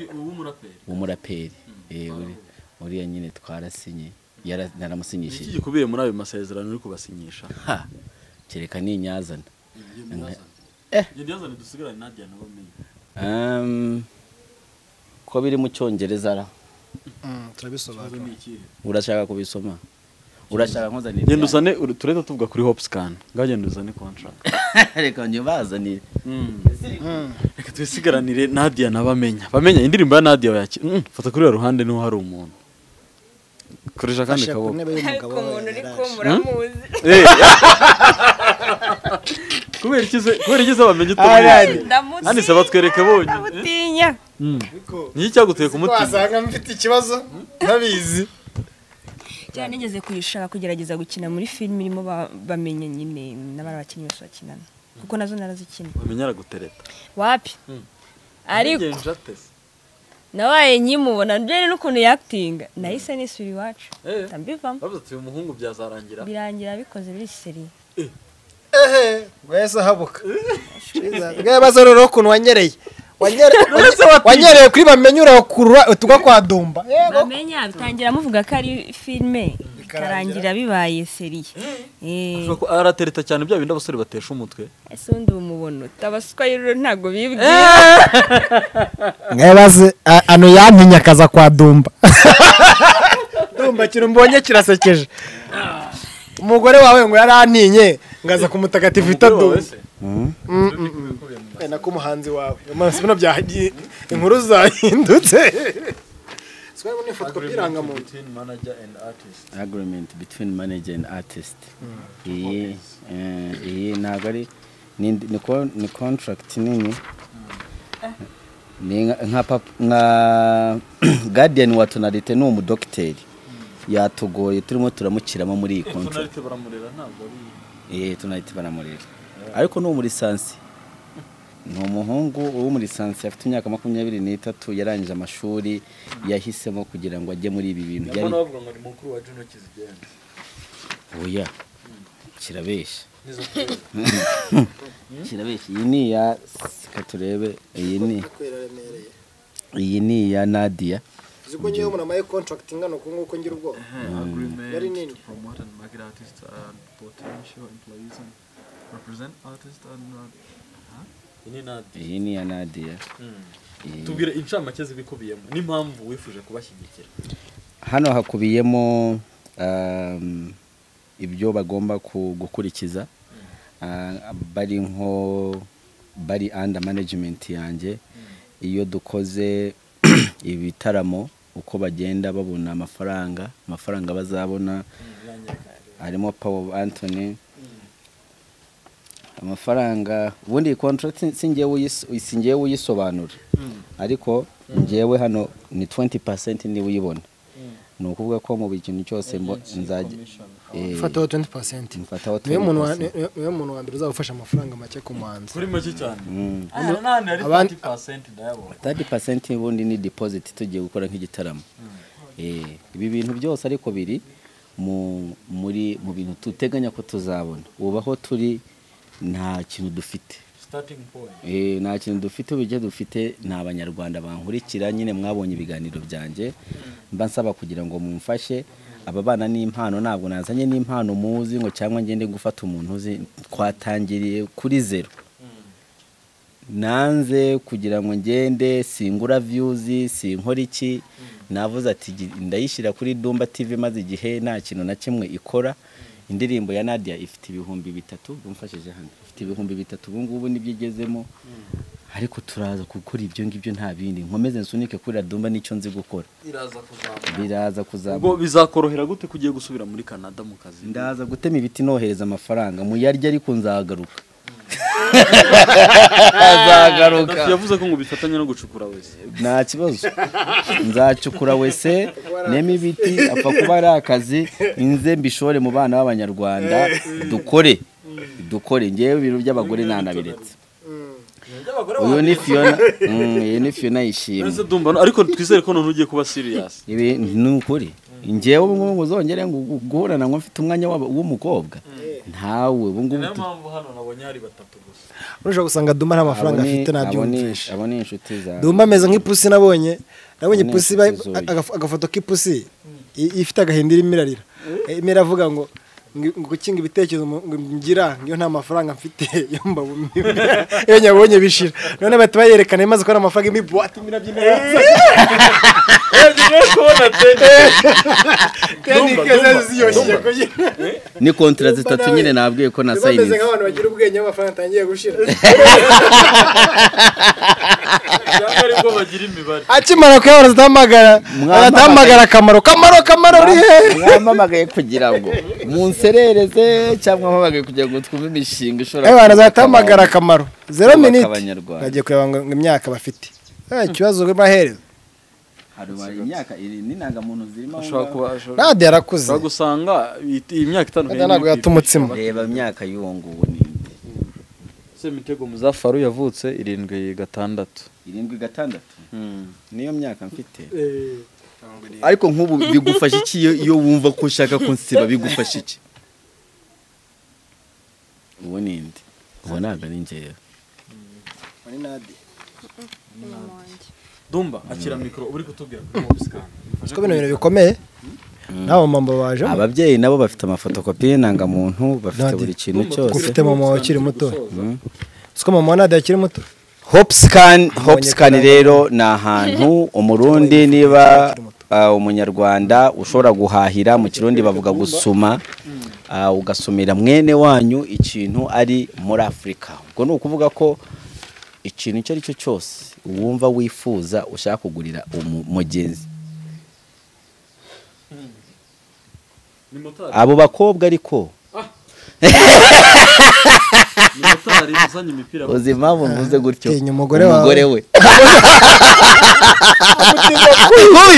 w'umuraperi Eh, uri- uriya nyine twarasinye yara- naramusinyishije iki gikubiye muri ayo masezerano uri kubasinyisha ha kereka ni inyazana Um, ko biri mu cyongereza ra turabisobanura urashaka kubisoma urashaka nkozanira genda uzane uru- turahita tuvuga kuri hopscan ngaho genda uzane contract reka njye bazanire reka twisigaranire nadia n'abamenya bamenya indirimbo ya nadia wayaki mm, fata kuri uru ruhande niho hari umuntu koresha akandi Fashe ku kaboko ntebe y'umugabo ariko umuntu yaraje. uri muramuzi Eh. kubera ikize kubera ikize bamenya Alright. utamuzi ndamutse Nani se batwereke bonyine? ndamutinya niki cyaguteye ku mutima wasanga mfite ikibazo ntabizi cyane nigeze kuyishaka kugerageza gukina muri filime irimo ba- bamenye nyine n'abari abakinnyi bose bakinana kuko nazo narazikina bamenya aragutereta wapi ariko Ngenje atese. nabaye nkimubona njyewe n'ukuntu yakitinga nahise nisubira iwacu Eh. ndambivamo bavuze ati uyu muhungu byazarangira birangira bikoze biri seri ehe wese habuka bwawe baza rero ukuntu wanyereye Wanyere- wanyereye kuri bamenyura kurura utugwa kwa dumba yego bamenya bitangira muvuga ko ari filime bikarangira bibaye seri Eh, Ashobora kuba aratereta cyane bya bindi abasore batesha umutwe ese undi umubono tabaswa rero ntabwo bibwiye mwawe baze a- ano yantinya akaza kwa dumba dumba ikintu mbonye kirasekeje umugore wawe ngo yarantinye ngaza ku mutagatifu wita dumba Eh, nako umuhanzi wawe amaso bino byagiye inkuru zahindutse Sikwari ni ifoto y'irangamuntu agreement between manager and artist iyi eh, iyi ntabwo ari ni indi- ni ko- ni contract nini ni nka- nka pap- nka guardian wa tonalite ni umudogiteri yatugoye turimo turamukiramo muri iyi contract Eh, tunahita baramurera ariko ni umurisansi ni umuhungu w'umurisansi afite imyaka makumyabiri n'itatu yarangije amashuri yahisemo kugira ngo ajye muri ibi bintu byari oya kirabeshya kirabeshya iyi ni iya reka turebe iyi ni iyi ni iya nadia uziko ngewe umuntu amaye contract ingana uku nguku ngira ubwoba Very agreement neat. to promote and market artists and potential employees and represent artists and uh, iyi ni iya nadia Iyi- tubwire incamake zibikubiyemo n'impamvu wifuje kubashyigikira hano hakubiyemo um, ibyo bagomba ku- gukurikiza Ah, bari nko bari under management yanjye iyo dukoze ibitaramo uko bagenda babona amafaranga amafaranga bazabona harimo paul anthony amafaranga ubundi iyi contract si njyewe uyis- si njyewe uyisobanura ariko njyewe hano ni 20% niwe uyibona ni ukuvuga ko mu buri kintu cyose mbo- nzajya eh, fataho 20% mfataho niwe muntu wa- 20%. niwe- niwe muntu wa mbere uzagufasha amafaranga make ku muhanzi kuri make cyane Mm. n'ahandi hari abandi- 30% ndayabona 30% ubundi ni deposit tugiye gukora nk'igitaramo Eh, ibi bintu byose ariko biri mu muri mu bintu duteganya ko tuzabona ubu aho turi nta kintu dufite starting point Eh, nta kintu dufite uburyo dufite ni abanyarwanda bankurikira nyine mwabonye ibiganiro byanjye mba nsaba kugira ngo mumfashe aba bana ni impano ntabwo nazanye n'impano muzi ngo cyangwa ngende gufata umuntu uzi twatangiriye kuri zero nanze kugira ngo ngende singura viyuzi sinkora iki navuze ati "Gi- ndayishyira kuri dumba tv maze igihe nta kintu na kimwe ikora indirimbo ya nadia ifite ibihumbi bitatu bumfashije hano ifite ibihumbi bitatu ubu ngubu nibyo igezemo ariko turaza gukora ibyo ngibyo nta bindi nkomeze nsunike kuri radumba n'icyo nzi gukora iraza kuzamuka biraza ubwo kuzamuka bizakorohera gute kugiye gusubira muri canada mu kazi ndaza gutema ibiti nohereza amafaranga muyarya ariko nzagaruka Gaddafi yavuze ko ngo bifatanye no gucukura wese nta kibazo nzacukura wese neme ibiti apfa kuba ari akazi inze mbishore mu bana b'abanyarwanda dukore dukore ngewe ibintu by'abagore ntanabiretse uyu ni fiyona Mm, uyu ni fiyona yishimye Uretse Dumba, ariko twizere ko none ugiye kuba serious ibi ni ukuri ngewe ubu ngubu ngo uzongere ngo gu- guhorana ngo mfite umwanya w'aba- w'umukobwa ntawe ubu ngubu tu- mpamvu hano nabonye hari batatu gusa urushobora gusanga duma nta mafaranga abo ni- afite abo ni- nabyumvisha abo ni inshuti zawe duma ameze nk'ipusi nabonye nabonye Abo ni ipusi bayi- ipusi zuyu. agaf- agafoto k'ipusi i- ifite agahinda irimo irarira irimo iravuga ngo ngo- ngo gukinga ibitekerezo mu- ngo ngira ngiyo nta mafaranga mfite yo mbabumye iyo nyabonye bishira none bahita bayerekana imaze kubona amafaranga imwe buwate imwe irabyina Dumba, tenike Dumba, ziyoshye Dumba. kugira ni kontara zitatu nyine nabwiye ko bameze nasayininze nk'abantu bagira ubwenge amafaranga atangiye gushira cyangwa aribwo bagira imibare akimara kuyabona azatahamagara Mwamamaye. azatahamagara akamaro kamaro kamaro uri hehe mwampamagaye kugira ngo munserereze cyangwa mpamagaye kugira ngo twumve imishinga ishobora Eh, abantu kubaka azatahamagara abantu. akamaro zero kubaka miniti Abanyarwanda. bagiye kureba ngo ngo imyaka bafite Eh, ikibazo bahereza Hari ubaye imyaka iri n'intangamuntu zirimo aho ashobora kuba ngaho. ashobora nade yarakuze ashobora gusanga iyi- iyi myaka itanu nade ntabwo yata umutsima reba imyaka y'uwo nguwo ni inde? se mitego muzafaru yavutse irindwi gatandatu irindwi gatandatu niyo myaka mfite ariko nk'ubu bigufasha iki iyo- iyo wumva ko ushaka ko nsiba bigufasha iki uwo ni indi uwo ntabwo ari ngewe mama wanjye dumba akira mikoro uri kutubwira kuri mobisikani ko bino bintu bikomeye nabo mama bajemo ababyeyi nabo bafite amafotokopi y'intangamuntu bafite buri kintu cyose ufite mama wawe ukiri muto siko mama wa nade akiri muto hopscan hopscan Abanyarwanda. rero ni ahantu umurundi niba ah, umunyarwanda ushobora guhahira mu kirundi bavuga gusuma ah, ugasumira mwene wanyu ikintu ari muri afurika ubwo ni ukuvuga ko ikintu icyo ari cyo cyose wumva wifuza ushaka kugurira umu- mugenzi ni motari abo bakobwa ariko ni motari uzanye imipira uzi impamvu mvuze gutyo Tinya umugore wawe. we Pfa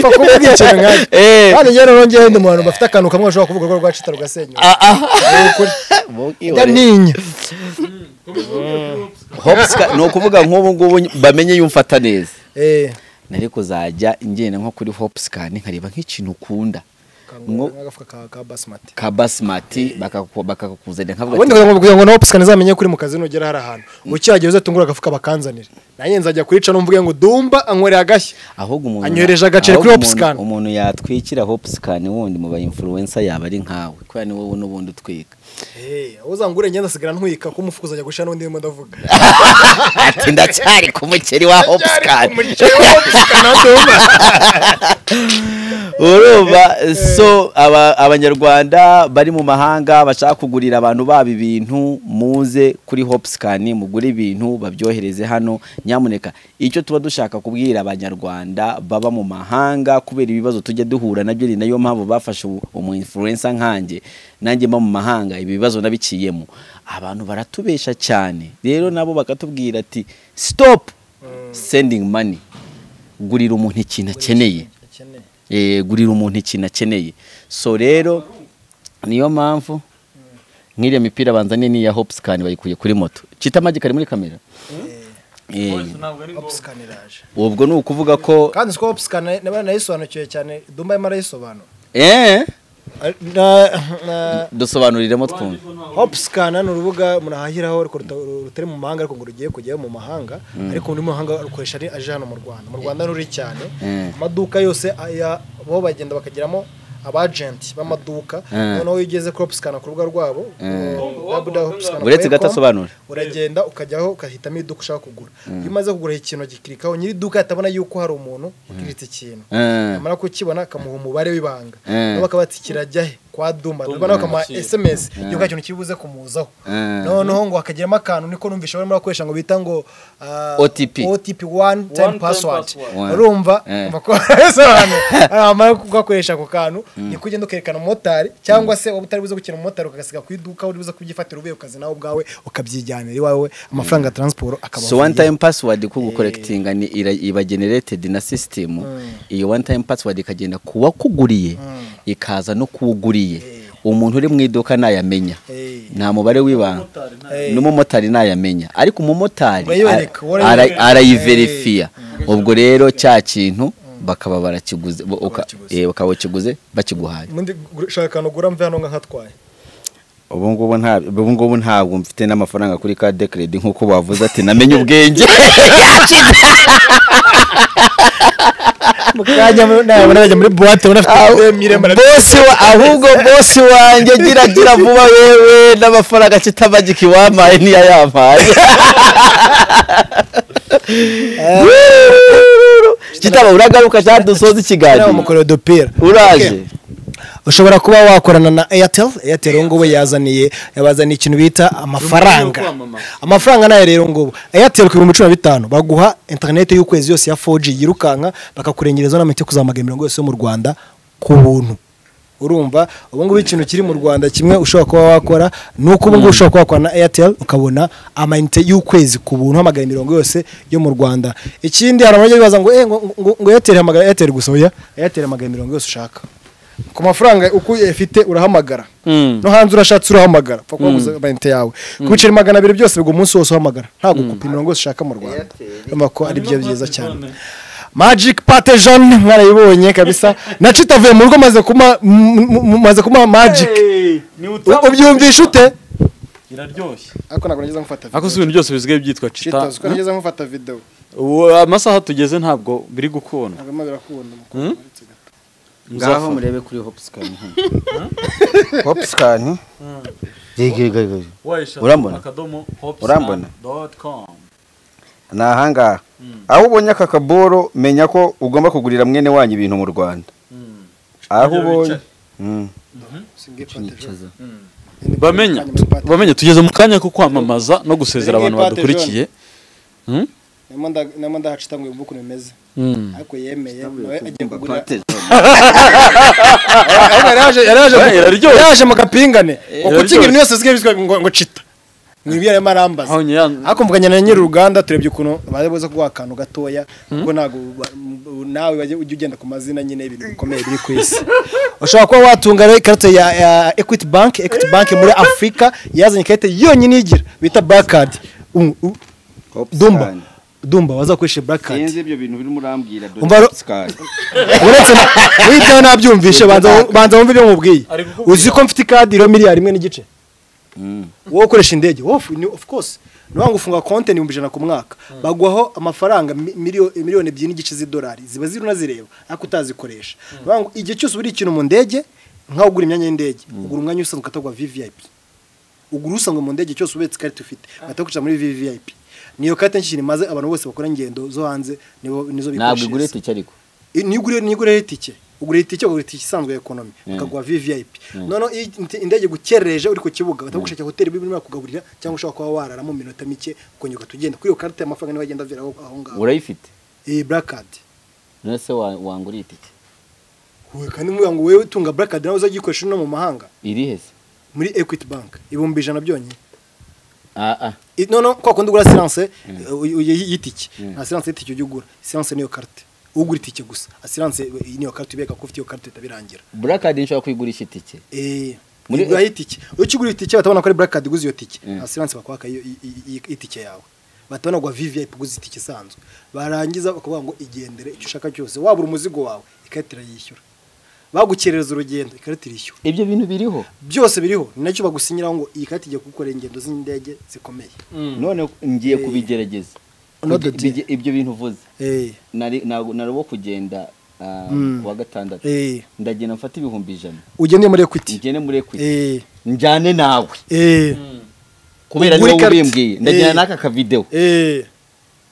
kuvuga ikintu nkacyo Eh, kandi njyewe nongeyeho undi muntu bafite akantu kamwe bashobora kuvuga ko rwacita rugasenyuka mubwibone. ninya Hopscan- ni ukuvuga nk'ubu ngubu bamenye yumfata neza Eh, nari kuzajya ingenda nko kuri hopsikani nkareba nk'ikintu ukunda kangura nk'agafuka ka- ka basimati ka basimati bakaku- bakakuzanira nkavuga ubundi ati, kugira ngo nopusika ntizamenye ko uri mu kazi nugera hari ahantu ukihagera uzatungura agafuka bakanzanira nanjye nzajya kuyica numvuge ngo dumba anywere agashya ahubwo umuntu anyohereje agaceri ahubwo kuri umuntu- Hopscan. umuntu yatwikira hopsikani wundi mu ba influencer yaba ari nkawe kubera ni wowe n'ubundi utwika uzangure ngenda asigara ntwika ko umufuka uzajya gushira n'undi ndimo ndavuga ati ndacyari ku mukeri wa hopsikani urumva so aba- abanyarwanda bari mu mahanga bashaka kugurira abantu babo ibintu muze kuri hopsikani mugure ibintu babyohereze hano nyamuneka icyo tuba dushaka kubwira abanyarwanda baba mu mahanga kubera ibibazo tujya duhura nabyo ni nayo mpamvu bafashe umu- umu influencer nkanjye nanjye mba mu mahanga ibi bibazo nabiciyemo abantu baratubesha cyane rero nabo bakatubwira ati stop sending money gurira umuntu ikintu akeneye eh, gurira umuntu ikintu akeneye so rero niyo mpamvu nk'iriya mipira banzaniye ni iya hopsikani bayikuye kuri moto kita amagi kari muri kamera Eh, ubwo ni ukuvuga ko kandi siko hopusika nayisobanukiwe cyane dumba arimo arayisobanura eh dusobanuriremo twumve hopusikana ni urubuga umuntu ahahiraho ariko ruta- rutari mu mahanga ariko ngo rugiye kujyayo mu mahanga ariko muri mahanga rukoresha ari- aje hano mu rwanda mu rwanda nuri cyane Mm. amaduka yose aya- bo bagenda bakagiramo abajenti b'amaduka Mm. noneho iyo ugeze kuri hopusikana ku rubuga rwabo www.hopscan.com, uretse gato asobanura uragenda ukajyaho ugahitamo iduka ushaka kugura iyo umaze kugura ikintu agikirikaho nyiri iduka atabona yuko hari umuntu ukiritse ikintu Eh, yamara kukibona akamuha umubare w'ibanga Mm. nabo bakabatsikira ajya he kwa duma Duma duma nawe ukamuha yakira. esemesi Ah. yuko ikintu kiri buze kumuzaho Ah. noneho ngo hakagiramo akantu niko numvisha barimo bakoresha ngo bita ngo ah, OTP. OTP one time time password password. One. urumva Eh. umva ko ahantu amara kugakoresha ako kantu niko ugenda ukerekana umumotari cyangwa se waba utari buze gukina umumotari ukagasiga ku iduka uri buze kubyifatira uvuye ku kazi nawe ubwawe ukabyijyanira iwawe amafaranga ya taransiporo akaba so one time password ko gukorekitinga ni ira- iba generated na system iyo one time password ikagenda kuwakuguriye ikaza no kuwuguriye umuntu uri mu iduka ntayamenya Eh. nta mubare w'ibanga Eh. n'umumotari ntayamenya ariko umumotari Urayibereka, ara- urayibereka. ara- arayiverifiya ubwo rero cya kintu bakaba barakiguze bo- uka- eh, bakaba bakiguze bakiguhaye Mundi gu- shaka akantu ugura mve hano nka nkatwaye ubu ngubu nta ubu ngubu ntabwo mfite n'amafaranga kuri card credit nk'uko bavuze ati namenye ubwenge mu kanya nayabona bajya muri buwate ubona afite miremire bosi wa ahubwo bosi wanjye gira gira vuba wewe n'amafaranga kitamagiki wampaye ntiyayampaye kitaba uragaruka cyangwa dusoza ikiganiro mukorera udupira uraje ushobora kuba wakorana na airtel airtel ubu ngubu yazaniye yazaniye ikintu bita amafaranga Uburyo bwo kwamamaza. amafaranga nayo rero ubu ngubu airtel ku bihumbi cumi na bitanu baguha interineti y'ukwezi yose ya 4G yirukanka bakakurengereza n'amiti yo kuzamagana imirongo yose yo mu rwanda ku buntu urumva ubu ngubu ikintu kiri mu rwanda kimwe ushobora kuba wakora ni uko ubu ngubu ushobora kuba wakora na airtel ukabona amayinite y'ukwezi ku buntu uhamagara imirongo yose yo mu rwanda ikindi hari abajya bibaza ngo eh, ngo ngo- ngo airtel hamagara airtel gusa oya airtel hamagara imirongo yose ushaka ku mafaranga uko uyafite urahamagara no hanze urashatse urahamagara pfa kuba gusa amayinite yawe ku biceri magana abiri byose bigwa umunsi wose uhamagara nta gukupa imirongo yose ushaka mu rwanda urumva ko ari byo byiza cyane Magic Pate Jean mwarayibonye kabisa naco itavuye mu rugo maze kuma m- m- maze kuma Magic U- ubyumvisha ute iraryoshye ariko ntabwo nageze mufata video. ariko si ibintu byose bisigaye byitwa cita Cheetos, ko nageze mufata video ubu amasaha tugeze ntabwo biri gukunda ntabwo bimaze birakunda mu Hmm? kuretse gato. ngaho murebe kuri hopscan hopscan Urambona? Urambona? ni ahangaha aho ubonye aka kaboro menya ko ugomba kugurira mwene wanyu ibintu mu rwanda aho ubonye Mm. Singe Pate Jean. bamenya bamenya tugeze mu kanya ko kwamamaza no gusezera abantu badukurikiye Hmm? Nemo nda- nemo ndahacita ngo yumve ukuntu bimeze Hmm. ariko yemeye nawe agiye kugura Ariko yari yaje- yari yaje- Eh, iraryoshye. yari yaje mu gapingane ngo kuki iraryoshye. ibintu byose zige bizwi ngo ngo cita ni ibyo yarimo arambaza Aho nyiran- ariko mvuganye na nyiri uruganda turebye ukuntu bari buze kuguha akantu gatoya kuko ntabwo ba- m- nawe wajya ujya ugenda ku mazina nyine y'ibintu bikomeye biri ku isi ushobora kuba watunga rero ikarita ya ya equity bank equity bank muri afurika yazanye ikarita yonyine igira bita blackcard Um, u- dumba dumba wazakoresha blackcard ibyo bintu birimo urambwira Umva ro- uretse na witaho nabyumvishe banza banza wumve ibyo mubwiye uzi ko mfite ikadi iro miliyari imwe n'igice wowe ukoresha indege wowe ni- of course niba ngo ufunga konti ni ibihumbi ijana ku mwaka baguhaho amafaranga mi- miliyoni miliyoni ebyiri n'igice z'idolari ziba ziri unazireba ariko utazikoresha Nibavuga ngo igihe cyose ubura ikintu mu ndege nkaho ugura imyanya y'indege ugura umwanya usanzwe ukatagwa vvip ugura usanga mu ndege cyose ubetse ikarita ufite ugatakoresha muri vvip niyo karita nshyira maze abantu bose bakora ingendo zo hanze nibo- nizo ntabwo igura bikoresha itike ariko nigure nigure itike ugura itike ugura itike isanzwe ya ekonomi ukaguha vvip noneho iyo inte- indege gukerereje uri ku kibuga batagushakira hoteli birimo kugaburira cyangwa ushobora kuba warara mu minota mike ukongera ugahita ugenda kuri iyo karita y'amafaranga niba agenda aviraho aho ngaho urayifite iyi blackcard none se wa- wangura itike we kandi mvuga ngo wewe utunga blackcard nawe uzagikoresha no mu mahanga irihe se muri equity bank ibihumbi ijana byonyine aa I- noneho kwa kundi ugura siranse y'itike nta siranse y'itike ujya ugura siranse niyo karite ugura itike gusa asiranse niyo karite ubereka ko ufite iyo karite bitabirangira burakadi nshobora kuyigurisha itike Eh, Muri- ugura itike iyo ukigura itike batabona ko ari black card uguze iyo tike nta siranse bakwaka iyo i- i- i- itike yawe batabona ngo vvip uguze itike isanzwe barangiza bakavuga ngo igendere icyo ushaka cyose wabura umuzigo wawe ikarita irayishyura bagukerereza urugendo ikarita irishyura ibyo bintu biriho byose biriho ni nacyo bagusinyiraho ngo iyi karita igiye kugukorera ingendo z'indege zikomeye none ngiye kubigerageza Not the deal. Bige- ibyo bintu uvuze Eh, nari nari- nari wo kugenda ah, ku wa gatandatu eh, ndagenda mfata ibihumbi ijana ugende muri equity ngene muri ekwiti Eh, njyane nawe eh, kubera Ugure niwe ikarita. ubimbwiye ndagenda Eh. n'aka kavidewo eh,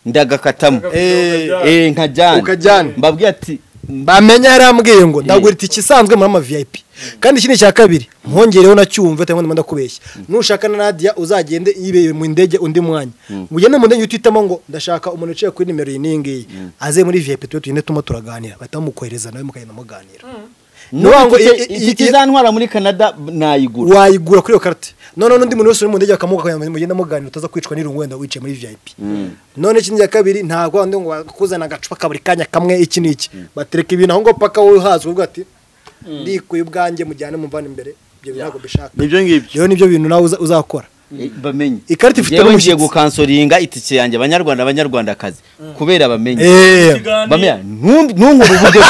ndagakatamo eh, eh nkajyana Ukajyana. mbabwira ati bamenya yarambwiye ngo ndagura itike isanzwe muri ama vip kandi ikindi cya kabiri mwongereho nacyumve cyangwa ndimo ndakubeshya nushaka na nadia uzagende yibeye mu ndege undi mwanya ugende mu ndege utitamo ngo ndashaka umuntu uciye kuri nimero iyi n'iyi ngiyi aze muri vip tujye tugende turimo turaganira bahita bamukohereza nawe mukagenda muganira Nuvuga ngo i- i- itike i- izantwara muri canada nayigura wayigura kuri iyo karite noneho n'undi muntu wese uri mu ndege akamuha mugenda muganira utaza kwicwa n'irungu wenda wicaye muri vip none ikindi cya kabiri ntabwo wandi ngo bakuzana agacupa kaburi kanya kamwe iki n'iki batereka ibintu aho ngaho paka wowe uhazi uvuga ati ndikuye ubwanjye mujyane mumvane imbere ibyo bintu ntabwo bishaka nibyo ngibyo rero nibyo bintu nawe uza- uzakora Eh, bamenye Ikarita ifite Yewe n'umushyitsi. ngiye gukansoringa itike yanjye abanyarwanda abanyarwandakazi kubera bamenye Eh, bamenye ntumbi ntunkure ubudodo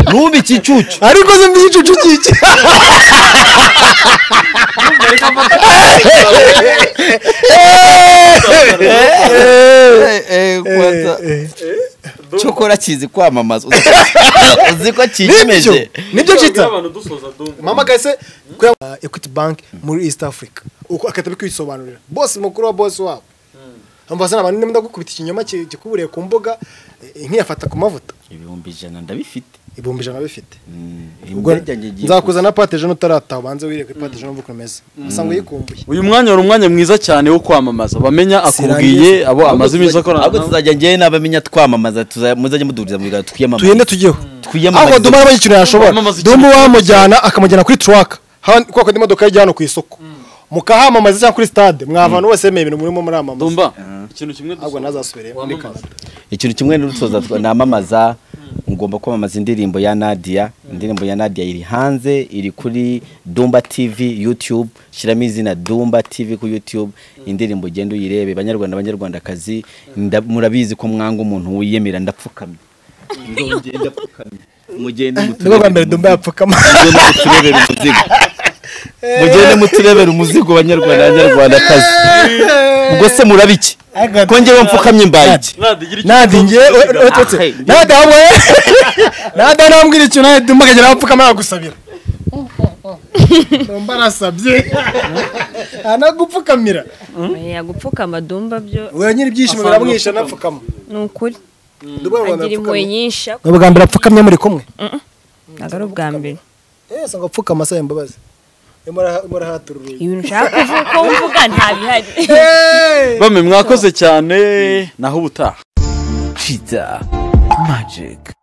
ntumbi ikicucu ariko se mbiyicucu kiki cyo ukora kizi kwamamaza uzi ko nibyo kiyimeje nibyo kita abantu dusoza dumva mama kase kuya uh, equity bank muri east africa uko akata bikwisobanurira bosi mukuru wa bosi wabo ambasana abantu ndimo ndagukubita ikinyoma ki- kikuburiye ku mbuga eh, nkiyafata ku mavuta ibihumbi ijana ndabifite ibihumbi ijana bifite Mm, ubwo imbwa ryanjye igiye nzakuzana pateje n'utarataha ubanze wirire ku pateje n'umva ukuntu umeze asa ngo yikumbuye uyu mwanya wari umwanya mwiza cyane wo kwamamaza bamenya akubwiye Sirangiza. abo amaze iminsi akorana ahubwo nawe tuzajya njyewe n'abamenya twamamaza tuza- muzajye muduriza mu biganza twiyamamaze tugende tujyeho twiyamamarize. aho duma nabonye ikintu yashobora Wamamaza ikintu duma wamujyana akamujyana kuri turaka kuko indi modoka yajya hano ku isoko mukahamamaza cyangwa kuri stade mwavantu bose yemeye ibintu murimo muramamaza dumva ikintu kimwe ahubwo dusoza ntazasubiremo muri Wamamaza. Canada. ikintu kimwe n'urutoza twa- namamaza ngomba kwamamaza indirimbo ya nadia indirimbo ya nadia iri hanze iri kuri dumba tv youtube shyiramo izina dumba tv ku youtube indirimbo ugenda uyirebe banyarwanda banyarwandakazi nda- murabizi ko mwanga umuntu wiyemera ndapfukamye Ndongera ndapfukamye. mugende nibwo bwa muturebere mbere dumba yapfukama umuzigo mugende muturebere umuzigo banyarwanda banyarwandakazi ubwo se murabiki ko ngewe mfukamye mbaye iki nadigira icyo nadi nge ototse Ah, hey. nadi hamwe nadi nambwira ikintu nawe dumba akagera yapfukama yagusabira dumba arasabye anagupfukamira yagupfukama dumba byo we nyiri ibyishimo Asanga biramwisha anapfukama ni ukuri dumba agira impuhwe nyinshi ni ubwa mbere apfukamye muri kumwe ntabwo ari ubwa mbere ese ngo apfukama se imbabazi murahatura urugi ibintu ushaka kuvuga ko mvuga nta bihari bamwe mwakoze cyane naho ubutaha Cheetah Magic.